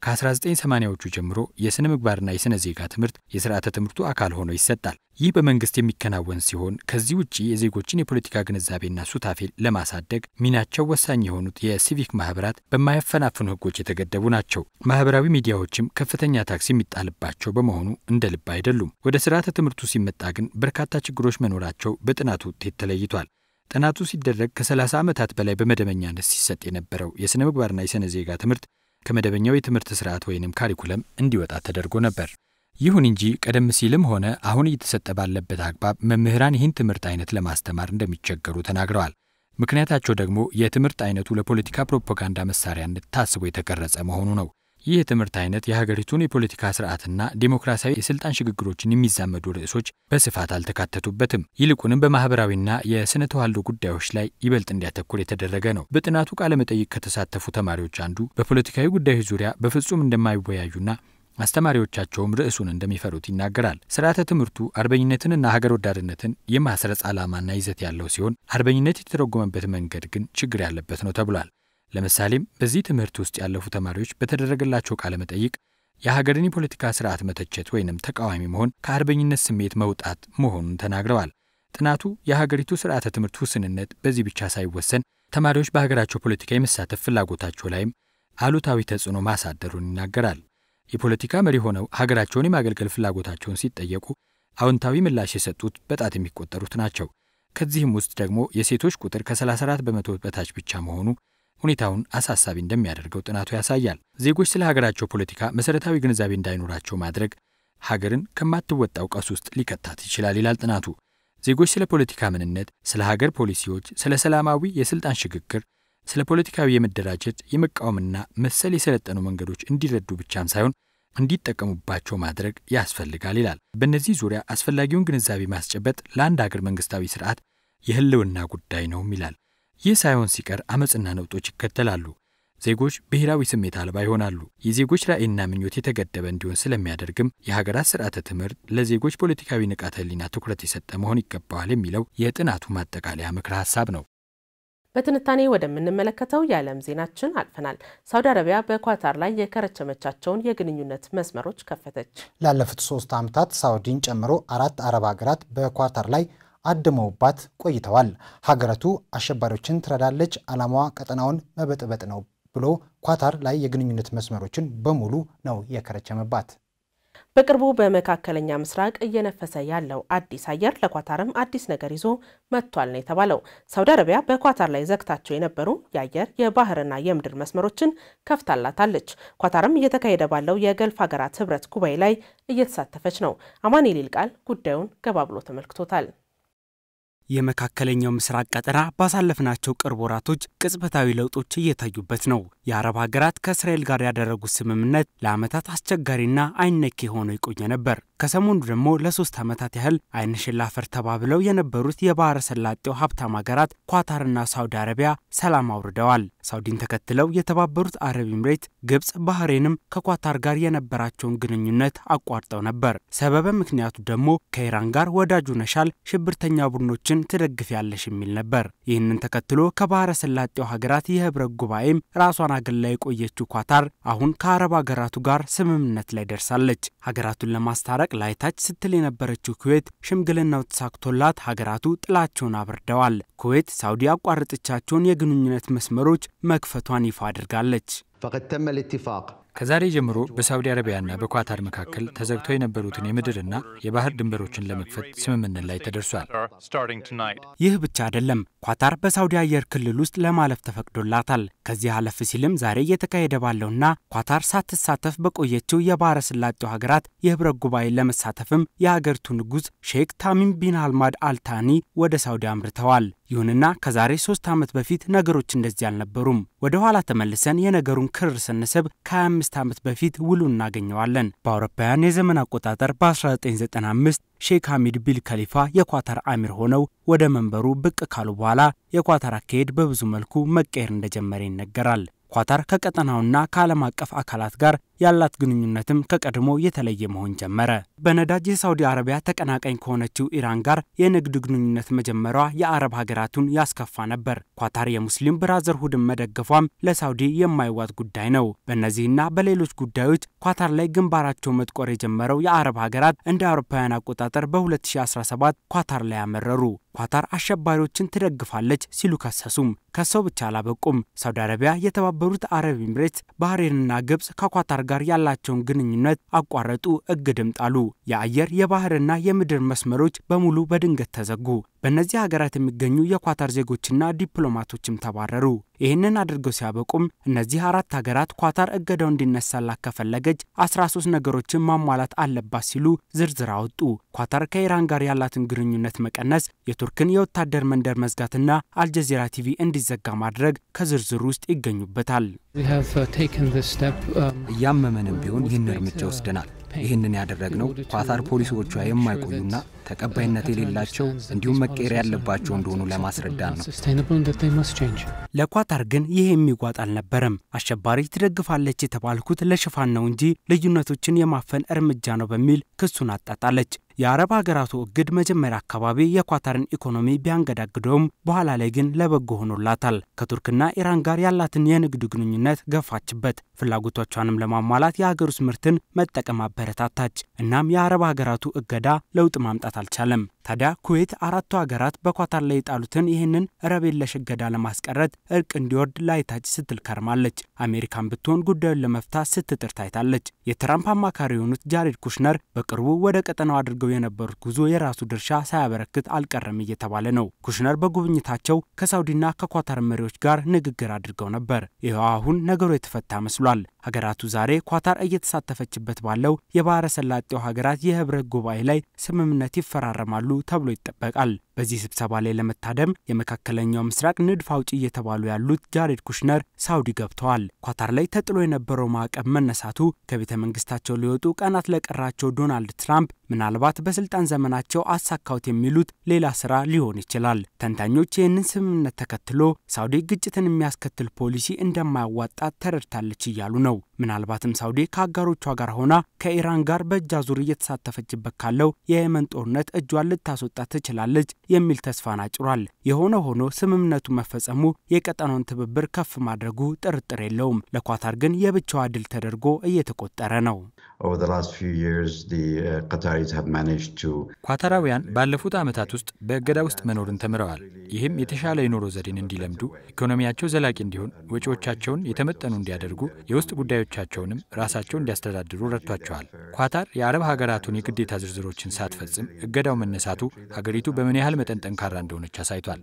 ከ1980ዎቹ ጀምሮ የሥነ ምግባርና የሥነ ዜጋ ትምህርት የሥርዓተ ትምህርቱ አካል ሆኖ ይሰጣል። ይህ በመንግሥት የሚከናወን ሲሆን ከዚህ ውጭ የዜጎችን የፖለቲካ ግንዛቤና ሱታፌ ለማሳደግ ሚናቸው ወሳኝ የሆኑት የሲቪክ ማኅበራት በማያፈናፍኑ ሕጎች የተገደቡ ናቸው። ማኅበራዊ ሚዲያዎችም ከፍተኛ ታክስ የሚጣልባቸው በመሆኑ እንደ ልብ አይደሉም። ወደ ሥርዓተ ትምህርቱ ሲመጣ ግን በርካታ ችግሮች መኖራቸው በጥናቱ ውጤት ተለይቷል። ጥናቱ ሲደረግ ከ30 ዓመታት በላይ በመደበኛነት ሲሰጥ የነበረው የሥነ ምግባርና የሥነ ዜጋ ትምህርት ከመደበኛው የትምህርት ስርዓት ወይንም ካሪኩለም እንዲወጣ ተደርጎ ነበር። ይሁን እንጂ ቀደም ሲልም ሆነ አሁን እየተሰጠ ባለበት አግባብ መምህራን ይህን ትምህርት አይነት ለማስተማር እንደሚቸገሩ ተናግረዋል። ምክንያታቸው ደግሞ የትምህርት አይነቱ ለፖለቲካ ፕሮፓጋንዳ መሳሪያነት ታስቦ የተቀረጸ መሆኑ ነው። ይህ የትምህርት አይነት የሀገሪቱን የፖለቲካ ስርዓትና ዴሞክራሲያዊ የስልጣን ሽግግሮችን የሚዛመዱ ርዕሶች በስፋት አልተካተቱበትም። ይልቁንም በማህበራዊና የስነ ተዋልዶ ጉዳዮች ላይ ይበልጥ እንዲያተኩር የተደረገ ነው። በጥናቱ ቃለመጠይቅ ከተሳተፉ ተማሪዎች አንዱ በፖለቲካዊ ጉዳዮች ዙሪያ በፍጹም እንደማይወያዩና አስተማሪዎቻቸውም ርዕሱን እንደሚፈሩት ይናገራል። ስርዓተ ትምህርቱ አርበኝነትንና ሀገር ወዳድነትን የማስረጽ ዓላማና ይዘት ያለው ሲሆን አርበኝነት የተተረጎመበት መንገድ ግን ችግር ያለበት ነው ተብሏል። ለምሳሌም በዚህ ትምህርት ውስጥ ያለፉ ተማሪዎች በተደረገላቸው ቃለ መጠይቅ የሀገርን የፖለቲካ ስርዓት መተቸት ወይንም ተቃዋሚ መሆን ከአርበኝነት ስሜት መውጣት መሆኑን ተናግረዋል። ጥናቱ የሀገሪቱ ስርዓተ ትምህርት ውስንነት በዚህ ብቻ ሳይወሰን ተማሪዎች በሀገራቸው ፖለቲካ የመሳተፍ ፍላጎታቸው ላይም አሉታዊ ተጽዕኖ ማሳደሩን ይናገራል። የፖለቲካ መሪ ሆነው ሀገራቸውን የማገልገል ፍላጎታቸውን ሲጠየቁ አዎንታዊ ምላሽ የሰጡት በጣት የሚቆጠሩት ናቸው። ከዚህም ውስጥ ደግሞ የሴቶች ቁጥር ከ34 በመቶ በታች ብቻ መሆኑ ሁኔታውን አሳሳቢ እንደሚያደርገው ጥናቱ ያሳያል። ዜጎች ስለ ሀገራቸው ፖለቲካ መሰረታዊ ግንዛቤ እንዳይኖራቸው ማድረግ ሀገርን ከማትወጣው ቀውስ ውስጥ ሊከታት ይችላል ይላል ጥናቱ። ዜጎች ስለ ፖለቲካ ምንነት፣ ስለ ሀገር ፖሊሲዎች፣ ስለ ሰላማዊ የስልጣን ሽግግር፣ ስለ ፖለቲካዊ የመደራጀት የመቃወምና መሰል የሰለጠኑ መንገዶች እንዲረዱ ብቻም ሳይሆን እንዲጠቀሙባቸው ማድረግ ያስፈልጋል ይላል። በእነዚህ ዙሪያ አስፈላጊውን ግንዛቤ ማስጨበጥ ለአንድ ሀገር መንግስታዊ ስርዓት የህልውና ጉዳይ ነውም ይላል። ይህ ሳይሆን ሲቀር አመፅና ነውጦች ይከተላሉ። ዜጎች ብሔራዊ ስሜት አልባ ይሆናሉ። የዜጎች ራዕይና ምኞት የተገደበ እንዲሆን ስለሚያደርግም የሀገራት ስርዓተ ትምህርት ለዜጎች ፖለቲካዊ ንቃተ ህሊና ትኩረት የሰጠ መሆን ይገባዋል የሚለው የጥናቱ ማጠቃለያ ምክረ ሀሳብ ነው። በትንታኔ ወደምንመለከተው የዓለም ዜናችን አልፈናል። ሳውዲ አረቢያ በኳታር ላይ የከረቸመቻቸውን የግንኙነት መስመሮች ከፈተች። ላለፉት ሶስት ዓመታት ሳውዲን ጨምሮ አራት አረብ ሀገራት በኳታር ላይ አድመውባት ቆይተዋል። ሀገሪቱ አሸባሪዎችን ትረዳለች፣ ዓላማዋ ቀጠናውን መበጥበጥ ነው ብሎ ኳታር ላይ የግንኙነት መስመሮችን በሙሉ ነው የከረቸመባት። በቅርቡ በመካከለኛ ምስራቅ እየነፈሰ ያለው አዲስ አየር ለኳታርም አዲስ ነገር ይዞ መጥቷል ነው የተባለው። ሳውዲ አረቢያ በኳታር ላይ ዘግታቸው የነበሩ የአየር የባህርና የምድር መስመሮችን ከፍታላታለች። ኳታርም እየተካሄደ ባለው የገልፍ ሀገራት ህብረት ጉባኤ ላይ እየተሳተፈች ነው። አማኑኤል ይልቃል ጉዳዩን ገባ ብሎ ተመልክቶታል። የመካከለኛው ምስራቅ ቀጠና ባሳለፍናቸው ቅርብ ወራቶች ቅጽበታዊ ለውጦች እየታዩበት ነው። የአረብ ሀገራት ከእስራኤል ጋር ያደረጉት ስምምነት ለዓመታት አስቸጋሪና አይነኬ ሆኖ የቆየ ነበር። ከሰሞኑ ደግሞ ለሶስት ዓመታት ያህል አይን ሽላፈር ተባብለው የነበሩት የባህረ ሰላጤው ሀብታም ሀገራት ኳታርና ሳውዲ አረቢያ ሰላም አውርደዋል። ሳውዲን ተከትለው የተባበሩት አረብ ኤምሬት፣ ግብፅ፣ ባህሬንም ከኳታር ጋር የነበራቸውን ግንኙነት አቋርጠው ነበር። ሰበበ ምክንያቱ ደግሞ ከኢራን ጋር ወዳጁ ነሻል ሽብርተኛ ቡድኖችን ትደግፍ ያለሽ የሚል ነበር። ይህንን ተከትሎ ከባህረ ሰላጤው ሀገራት የህብረት ጉባኤም ራሷን አገላ የቆየችው ኳታር አሁን ከአረብ ሀገራቱ ጋር ስምምነት ላይ ደርሳለች። ሀገራቱን ለማስታረቅ ላይታች ስትል የነበረችው ኩዌት ሽምግልናው ተሳክቶላት ሀገራቱ ጥላቸውን አብርደዋል። ኩዌት ሳውዲ ያቋረጠቻቸውን የግንኙነት መስመሮች መክፈቷን ይፋ አድርጋለች። ከዛሬ ጀምሮ በሳውዲ አረቢያና በኳታር መካከል ተዘግተው የነበሩትን የምድርና የባህር ድንበሮችን ለመክፈት ስምምነት ላይ ተደርሷል። ይህ ብቻ አይደለም። ኳታር በሳውዲ አየር ክልል ውስጥ ለማለፍ ተፈቅዶላታል። ከዚህ አለፍ ሲልም ዛሬ እየተካሄደ ባለውና ኳታር ሳትሳተፍ በቆየችው የባህረ ስላጤው ሀገራት የህብረት ጉባኤ ለመሳተፍም የሀገሪቱ ንጉሥ ሼክ ታሚም ቢን አልማድ አልታኒ ወደ ሳውዲ አምርተዋል። ይሁንና ከዛሬ ሶስት ዓመት በፊት ነገሮች እንደዚህ አልነበሩም። ወደ ኋላ ተመልሰን የነገሩን ክር ስንስብ ከ25 ዓመት በፊት ውሉ እናገኘዋለን። በአውሮፓውያን የዘመን አቆጣጠር በ1995 ሼክ ሐሚድ ቢል ከሊፋ የኳታር አሚር ሆነው ወደ መንበሩ ብቅ ካሉ በኋላ የኳታር አካሄድ በብዙ መልኩ መቀየር እንደጀመረ ይነገራል። ኳታር ከቀጠናውና ከዓለም አቀፍ አካላት ጋር ያላት ግንኙነትም ከቀድሞ የተለየ መሆን ጀመረ። በነዳጅ የሳውዲ አረቢያ ተቀናቃኝ ከሆነችው ኢራን ጋር የንግድ ግንኙነት መጀመሯ የአረብ ሀገራቱን ያስከፋ ነበር። ኳታር የሙስሊም ብራዘርሁድን መደገፏም ለሳውዲ የማይዋጥ ጉዳይ ነው። በእነዚህና በሌሎች ጉዳዮች ኳታር ላይ ግንባራቸው መጥቆር የጀመረው የአረብ ሀገራት እንደ አውሮፓውያን አቆጣጠር በ2017 ኳታር ላይ ያመረሩ። ኳታር አሸባሪዎችን ትደግፋለች ሲሉ ከሰሱም። ከሰው ብቻ አላበቁም። ሳውዲ አረቢያ፣ የተባበሩት አረብ ኤምሬት፣ ባህሬንና ግብፅ ከኳታር ጋር ያላቸውን ግንኙነት አቋረጡ፣ እግድም ጣሉ። የአየር የባህርና የምድር መስመሮች በሙሉ በድንገት ተዘጉ። በእነዚህ ሀገራት የሚገኙ የኳታር ዜጎችና ዲፕሎማቶችም ተባረሩ። ይህንን አድርገው ሲያበቁም እነዚህ አራት ሀገራት ኳታር እገዳው እንዲነሳላት ከፈለገች 13 ነገሮችን ማሟላት አለባት ሲሉ ዝርዝር አወጡ። ኳታር ከኢራን ጋር ያላትን ግንኙነት መቀነስ፣ የቱርክን የወታደር መንደር መዝጋትና አልጀዚራ ቲቪ እንዲዘጋ ማድረግ ከዝርዝሩ ውስጥ ይገኙበታል። እያመመንም ቢሆን ይህን እርምጃ ወስደናል። ይህንን ያደረግነው ኳታር ፖሊሲዎቿ የማይቆዩና ተቀባይነት የሌላቸው እንዲሁም መቀየር ያለባቸው እንደሆኑ ለማስረዳት ነው። ለኳታር ግን ይህ የሚጓጥ አልነበረም። አሸባሪ ትደግፋለች የተባልኩት ለሽፋን ነው እንጂ ልዩነቶችን የማፈን እርምጃ ነው በሚል ክሱን አጣጣለች። የአረብ ሀገራቱ እግድ መጀመሪያ አካባቢ የኳታርን ኢኮኖሚ ቢያንገዳግደውም በኋላ ላይ ግን ለበጎ ሆኖላታል። ከቱርክና ኢራን ጋር ያላትን የንግድ ግንኙነት ገፋችበት። ፍላጎቶቿንም ለማሟላት የሀገር ውስጥ ምርትን መጠቀም አበረታታች። እናም የአረብ ሀገራቱ እገዳ ለውጥ ማምጣት አልቻለም። ታዲያ ኩዌት አራቱ ሀገራት በኳታር ላይ የጣሉትን ይህንን ረብ የለሽ እገዳ ለማስቀረት እርቅ እንዲወርድ ላይታች ስትል ከርማለች። አሜሪካን ብትሆን ጉዳዩን ለመፍታት ስትጥር ታይታለች። የትራምፕ አማካሪ የሆኑት ጃሬድ ኩሽነር በቅርቡ ወደ ቀጠናው አድርገው የነበሩት ጉዞ የራሱ ድርሻ ሳያበረክት አልቀረም እየተባለ ነው። ኩሽነር በጉብኝታቸው ከሳውዲና ከኳታር መሪዎች ጋር ንግግር አድርገው ነበር። ይኸው አሁን ነገሩ የተፈታ መስሏል። ሀገራቱ ዛሬ ኳታር እየተሳተፈችበት ባለው የባህረ ሰላጤው ሀገራት የህብረት ጉባኤ ላይ ስምምነት ይፈራረማሉ ተብሎ ይጠበቃል። በዚህ ስብሰባ ላይ ለመታደም የመካከለኛው ምስራቅ ንድፍ አውጪ እየተባሉ ያሉት ጃሬድ ኩሽነር ሳውዲ ገብተዋል። ኳታር ላይ ተጥሎ የነበረው ማዕቀብ መነሳቱ ከቤተ መንግስታቸው ሊወጡ ቀናት ለቀራቸው ዶናልድ ትራምፕ ምናልባት በስልጣን ዘመናቸው አሳካውት የሚሉት ሌላ ስራ ሊሆን ይችላል። ተንታኞች ይህንን ስምምነት ተከትሎ ሳውዲ ግጭትን የሚያስከትል ፖሊሲ እንደማያዋጣት ተረድታለች እያሉ ነው። ምናልባትም ሳውዲ ከአጋሮቿ ጋር ሆና ከኢራን ጋር በእጅ አዙር እየተሳተፈችበት ካለው የየመን ጦርነት እጇን ልታስወጣ ትችላለች የሚል ተስፋን አጭሯል። የሆነ ሆኖ ስምምነቱ መፈጸሙ የቀጠናውን ትብብር ከፍ ማድረጉ ጥርጥር የለውም። ለኳታር ግን የብቻዋ ድል ተደርጎ እየተቆጠረ ነው። ኳታራውያን ባለፉት ዓመታት ውስጥ በእገዳ ውስጥ መኖርን ተምረዋል። ይህም የተሻለ የኑሮ ዘዴን እንዲለምዱ፣ ኢኮኖሚያቸው ዘላቂ እንዲሆን፣ ወጪዎቻቸውን የተመጠኑ እንዲያደርጉ፣ የውስጥ ጉዳዮቻቸውንም ራሳቸው እንዲያስተዳድሩ ረድቷቸዋል። ኳታር የአረብ ሀገራቱን የግዴታ ዝርዝሮችን ሳትፈጽም እገዳው መነሳቱ ሀገሪቱ በምን ያህል መጠን ጠንካራ እንደሆነች አሳይቷል።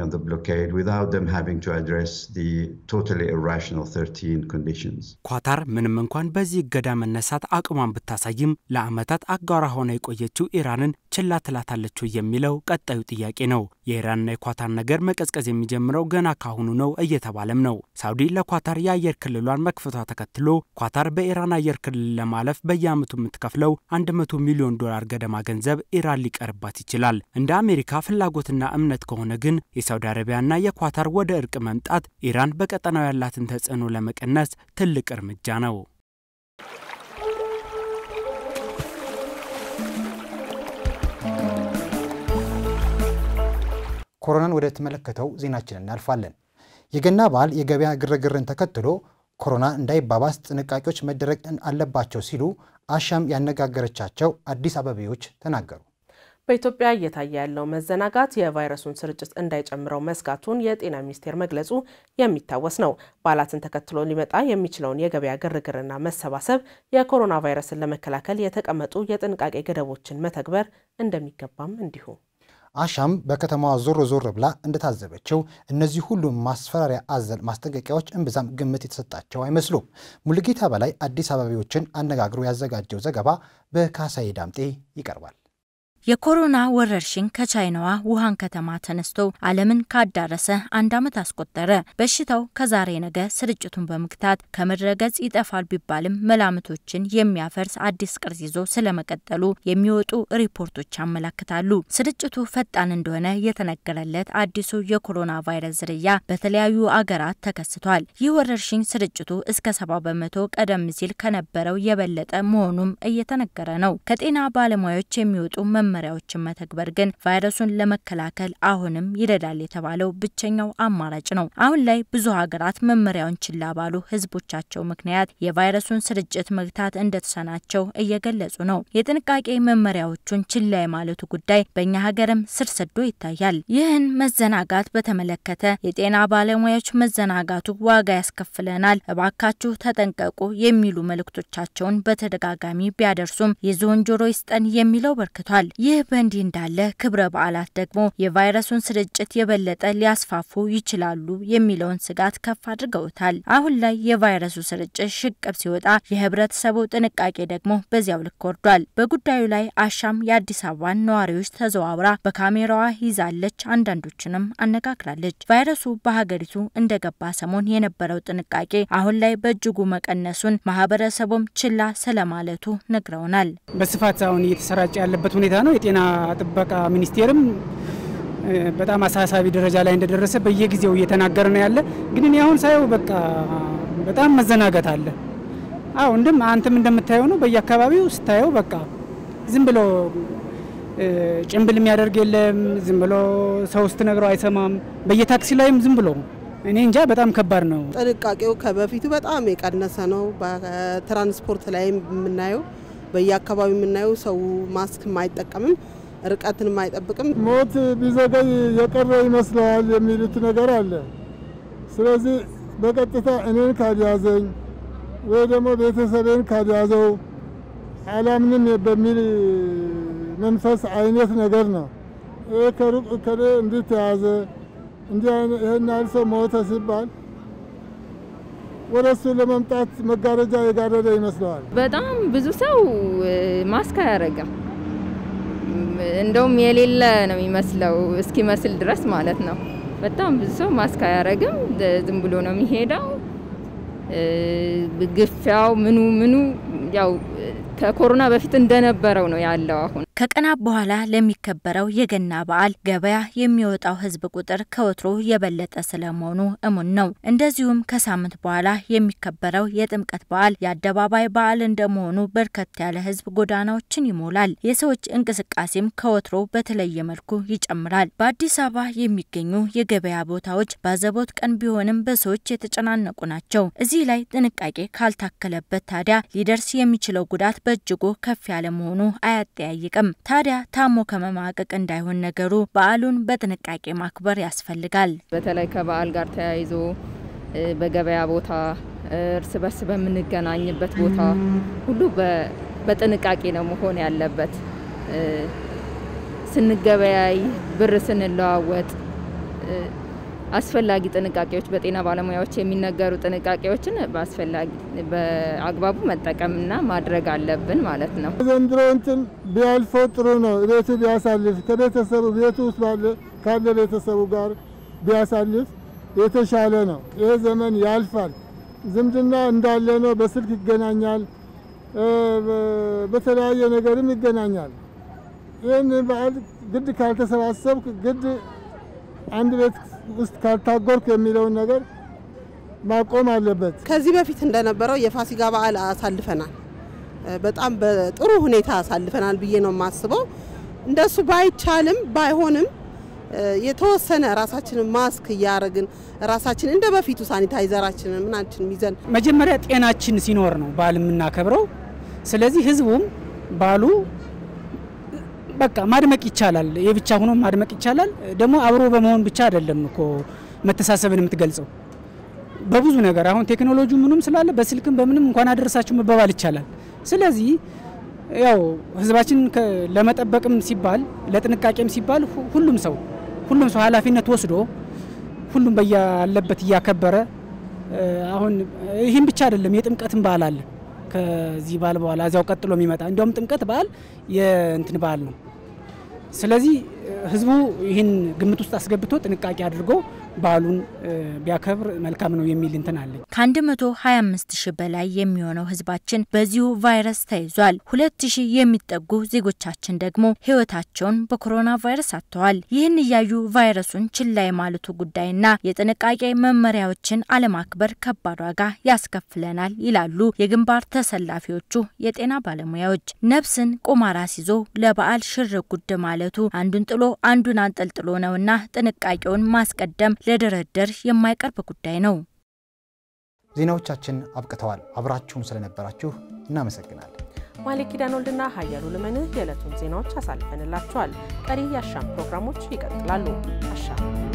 ኳታር ምንም እንኳን በዚህ እገዳ መነሳት አቅሟን ብታሳይም ለዓመታት አጋሯ ሆና የቆየችው ኢራንን ችላ ትላታለች የሚለው ቀጣዩ ጥያቄ ነው። የኢራንና የኳታር ነገር መቀዝቀዝ የሚጀምረው ገና ካሁኑ ነው እየተባለም ነው። ሳውዲ ለኳታር የአየር ክልሏን መክፈቷ ተከትሎ ኳታር በኢራን አየር ክልል ለማለፍ በየዓመቱ የምትከፍለው 100 ሚሊዮን ዶላር ገደማ ገንዘብ ኢራን ሊቀርባት ይችላል። እንደ አሜሪካ ፍላጎትና እምነት ከሆነ ግን የሳውዲ አረቢያና የኳታር ወደ እርቅ መምጣት ኢራን በቀጠናው ያላትን ተጽዕኖ ለመቀነስ ትልቅ እርምጃ ነው። ኮሮናን ወደ ተመለከተው ዜናችን እናልፋለን። የገና በዓል የገበያ ግርግርን ተከትሎ ኮሮና እንዳይባባስ ጥንቃቄዎች መደረግ አለባቸው ሲሉ አሻም ያነጋገረቻቸው አዲስ አበቤዎች ተናገሩ። በኢትዮጵያ እየታየ ያለው መዘናጋት የቫይረሱን ስርጭት እንዳይጨምረው መስጋቱን የጤና ሚኒስቴር መግለጹ የሚታወስ ነው። በዓላትን ተከትሎ ሊመጣ የሚችለውን የገበያ ግርግርና መሰባሰብ የኮሮና ቫይረስን ለመከላከል የተቀመጡ የጥንቃቄ ገደቦችን መተግበር እንደሚገባም እንዲሁ አሻም በከተማዋ ዞር ዞር ብላ እንደታዘበችው እነዚህ ሁሉ ማስፈራሪያ አዘል ማስጠንቀቂያዎች እምብዛም ግምት የተሰጣቸው አይመስሉም። ሙሉጌታ በላይ አዲስ አበባዎችን አነጋግሮ ያዘጋጀው ዘገባ በካሳዬ ዳምጤ ይቀርባል። የኮሮና ወረርሽኝ ከቻይናዋ ውሃን ከተማ ተነስቶ ዓለምን ካዳረሰ አንድ ዓመት አስቆጠረ። በሽታው ከዛሬ ነገ ስርጭቱን በመግታት ከምድረ ገጽ ይጠፋል ቢባልም መላምቶችን የሚያፈርስ አዲስ ቅርጽ ይዞ ስለመቀጠሉ የሚወጡ ሪፖርቶች ያመላክታሉ። ስርጭቱ ፈጣን እንደሆነ የተነገረለት አዲሱ የኮሮና ቫይረስ ዝርያ በተለያዩ አገራት ተከስቷል። ይህ ወረርሽኝ ስርጭቱ እስከ ሰባ በመቶ ቀደም ሲል ከነበረው የበለጠ መሆኑም እየተነገረ ነው። ከጤና ባለሙያዎች የሚወጡ መመሪያዎችን መተግበር ግን ቫይረሱን ለመከላከል አሁንም ይረዳል የተባለው ብቸኛው አማራጭ ነው። አሁን ላይ ብዙ ሀገራት መመሪያውን ችላ ባሉ ሕዝቦቻቸው ምክንያት የቫይረሱን ስርጭት መግታት እንደተሳናቸው እየገለጹ ነው። የጥንቃቄ መመሪያዎቹን ችላ የማለቱ ጉዳይ በእኛ ሀገርም ስር ሰዶ ይታያል። ይህን መዘናጋት በተመለከተ የጤና ባለሙያዎች መዘናጋቱ ዋጋ ያስከፍለናል፣ እባካችሁ ተጠንቀቁ የሚሉ መልእክቶቻቸውን በተደጋጋሚ ቢያደርሱም የዝሆን ጆሮ ይስጠን የሚለው በርክቷል። ይህ በእንዲህ እንዳለ ክብረ በዓላት ደግሞ የቫይረሱን ስርጭት የበለጠ ሊያስፋፉ ይችላሉ የሚለውን ስጋት ከፍ አድርገውታል። አሁን ላይ የቫይረሱ ስርጭት ሽቅብ ሲወጣ የህብረተሰቡ ጥንቃቄ ደግሞ በዚያው ልክ ወርዷል። በጉዳዩ ላይ አሻም የአዲስ አበባን ነዋሪዎች ተዘዋውራ በካሜራዋ ይዛለች፣ አንዳንዶችንም አነጋግራለች። ቫይረሱ በሀገሪቱ እንደገባ ሰሞን የነበረው ጥንቃቄ አሁን ላይ በእጅጉ መቀነሱን ማህበረሰቡም ችላ ስለማለቱ ነግረውናል። በስፋት አሁን እየተሰራጨ ያለበት ሁኔታ ነው። የጤና ጥበቃ ሚኒስቴርም በጣም አሳሳቢ ደረጃ ላይ እንደደረሰ በየጊዜው እየተናገረ ነው ያለ። ግን እኔ አሁን ሳየው በቃ በጣም መዘናጋት አለ። አዎ እንደም አንተም እንደምታየው ነው። በየአካባቢው ስታየው በቃ ዝም ብሎ ጭንብል የሚያደርግ የለም። ዝም ብሎ ሰው ስትነግረው አይሰማም። በየታክሲ ላይም ዝም ብሎ እኔ እንጃ በጣም ከባድ ነው። ጥንቃቄው ከበፊቱ በጣም የቀነሰ ነው። በትራንስፖርት ላይም የምናየው በየአካባቢው የምናየው ሰው ማስክ አይጠቀምም፣ ርቀትን አይጠብቅም። ሞት ቢዘገይ የቀረ ይመስለዋል የሚሉት ነገር አለ። ስለዚህ በቀጥታ እኔን ካልያዘኝ ወይ ደግሞ ቤተሰቤን ካልያዘው አላምንም በሚል መንፈስ አይነት ነገር ነው። ይሄ ከሩቅ እከሌ እንዲህ ተያዘ እንዲህ ይህን ያህል ሰው ሞተ ሲባል ወደ እሱ ለመምጣት መጋረጃ የጋረደ ይመስለዋል። በጣም ብዙ ሰው ማስክ አያደርግም። እንደውም የሌለ ነው የሚመስለው እስኪመስል ድረስ ማለት ነው። በጣም ብዙ ሰው ማስክ አያደርግም። ዝም ብሎ ነው የሚሄደው። ግፊያው ምኑ ምኑ ያው ከኮሮና በፊት እንደነበረው ነው ያለው አሁን ከቀናት በኋላ ለሚከበረው የገና በዓል ገበያ የሚወጣው ሕዝብ ቁጥር ከወትሮ የበለጠ ስለመሆኑ እሙን ነው። እንደዚሁም ከሳምንት በኋላ የሚከበረው የጥምቀት በዓል የአደባባይ በዓል እንደመሆኑ በርከት ያለ ሕዝብ ጎዳናዎችን ይሞላል። የሰዎች እንቅስቃሴም ከወትሮ በተለየ መልኩ ይጨምራል። በአዲስ አበባ የሚገኙ የገበያ ቦታዎች ባዘቦት ቀን ቢሆንም በሰዎች የተጨናነቁ ናቸው። እዚህ ላይ ጥንቃቄ ካልታከለበት ታዲያ ሊደርስ የሚችለው ጉዳት በእጅጉ ከፍ ያለ መሆኑ አያጠያይቅም። ታዲያ ታሞ ከመማቀቅ እንዳይሆን ነገሩ በዓሉን በጥንቃቄ ማክበር ያስፈልጋል። በተለይ ከበዓል ጋር ተያይዞ በገበያ ቦታ፣ እርስ በርስ በምንገናኝበት ቦታ ሁሉ በጥንቃቄ ነው መሆን ያለበት። ስንገበያይ፣ ብር ስንለዋወጥ አስፈላጊ ጥንቃቄዎች በጤና ባለሙያዎች የሚነገሩ ጥንቃቄዎችን በአስፈላጊ በአግባቡ መጠቀምና ማድረግ አለብን ማለት ነው። ዘንድሮ እንትን ቢያልፈው ጥሩ ነው። ቤቱ ቢያሳልፍ ከቤተሰቡ ቤቱ ውስጥ ካለ ቤተሰቡ ጋር ቢያሳልፍ የተሻለ ነው። ይህ ዘመን ያልፋል። ዝምድና እንዳለ ነው። በስልክ ይገናኛል፣ በተለያየ ነገርም ይገናኛል። ይህን በዓል ግድ ካልተሰባሰብክ ግድ አንድ ቤት ውስጥ ካልታጎርክ የሚለውን ነገር ማቆም አለበት። ከዚህ በፊት እንደነበረው የፋሲካ በዓል አሳልፈናል። በጣም በጥሩ ሁኔታ አሳልፈናል ብዬ ነው የማስበው። እንደሱ ባይቻልም ባይሆንም የተወሰነ ራሳችንን ማስክ እያደረግን ራሳችን እንደ በፊቱ ሳኒታይዘራችንን ምናችን ይዘን መጀመሪያ ጤናችን ሲኖር ነው በዓል የምናከብረው። ስለዚህ ህዝቡም በዓሉ በቃ ማድመቅ ይቻላል። የብቻ ሆኖ ማድመቅ ይቻላል። ደግሞ አብሮ በመሆን ብቻ አይደለም እኮ መተሳሰብን የምትገልጸው በብዙ ነገር አሁን ቴክኖሎጂ ምንም ስላለ በስልክም በምንም እንኳን አደረሳችሁ መባባል ይቻላል። ስለዚህ ያው ህዝባችን ለመጠበቅም ሲባል ለጥንቃቄም ሲባል ሁሉም ሰው ሁሉም ሰው ኃላፊነት ወስዶ ሁሉም በያለበት እያከበረ አሁን ይህም ብቻ አይደለም፣ የጥምቀትን በዓል አለ ከዚህ በዓል በኋላ እዚያው ቀጥሎ የሚመጣ እንዲያውም ጥምቀት በዓል የእንትን በዓል ነው። ስለዚህ ህዝቡ ይህን ግምት ውስጥ አስገብቶ ጥንቃቄ አድርጎ በዓሉን ቢያከብር መልካም ነው የሚል እንትን አለኝ። ከ125 ሺህ በላይ የሚሆነው ህዝባችን በዚሁ ቫይረስ ተይዟል። ሁለት ሺህ የሚጠጉ ዜጎቻችን ደግሞ ህይወታቸውን በኮሮና ቫይረስ አጥተዋል። ይህን እያዩ ቫይረሱን ችላ የማለቱ ጉዳይና የጥንቃቄ መመሪያዎችን አለማክበር ከባድ ዋጋ ያስከፍለናል ይላሉ የግንባር ተሰላፊዎቹ የጤና ባለሙያዎች። ነፍስን ቁማር አስይዞ ለበዓል ሽር ጉድ ማለቱ አንዱን ጥሎ አንዱን አንጠልጥሎ ነውና ጥንቃቄውን ማስቀደም ለድርድር የማይቀርብ ጉዳይ ነው። ዜናዎቻችን አብቅተዋል። አብራችሁን ስለነበራችሁ እናመሰግናለን። ማሌክ ኪዳን ወልድና ሀያሉ ልመንህ የዕለቱን ዜናዎች አሳልፈንላችኋል። ቀሪ የአሻም ፕሮግራሞች ይቀጥላሉ። አሻም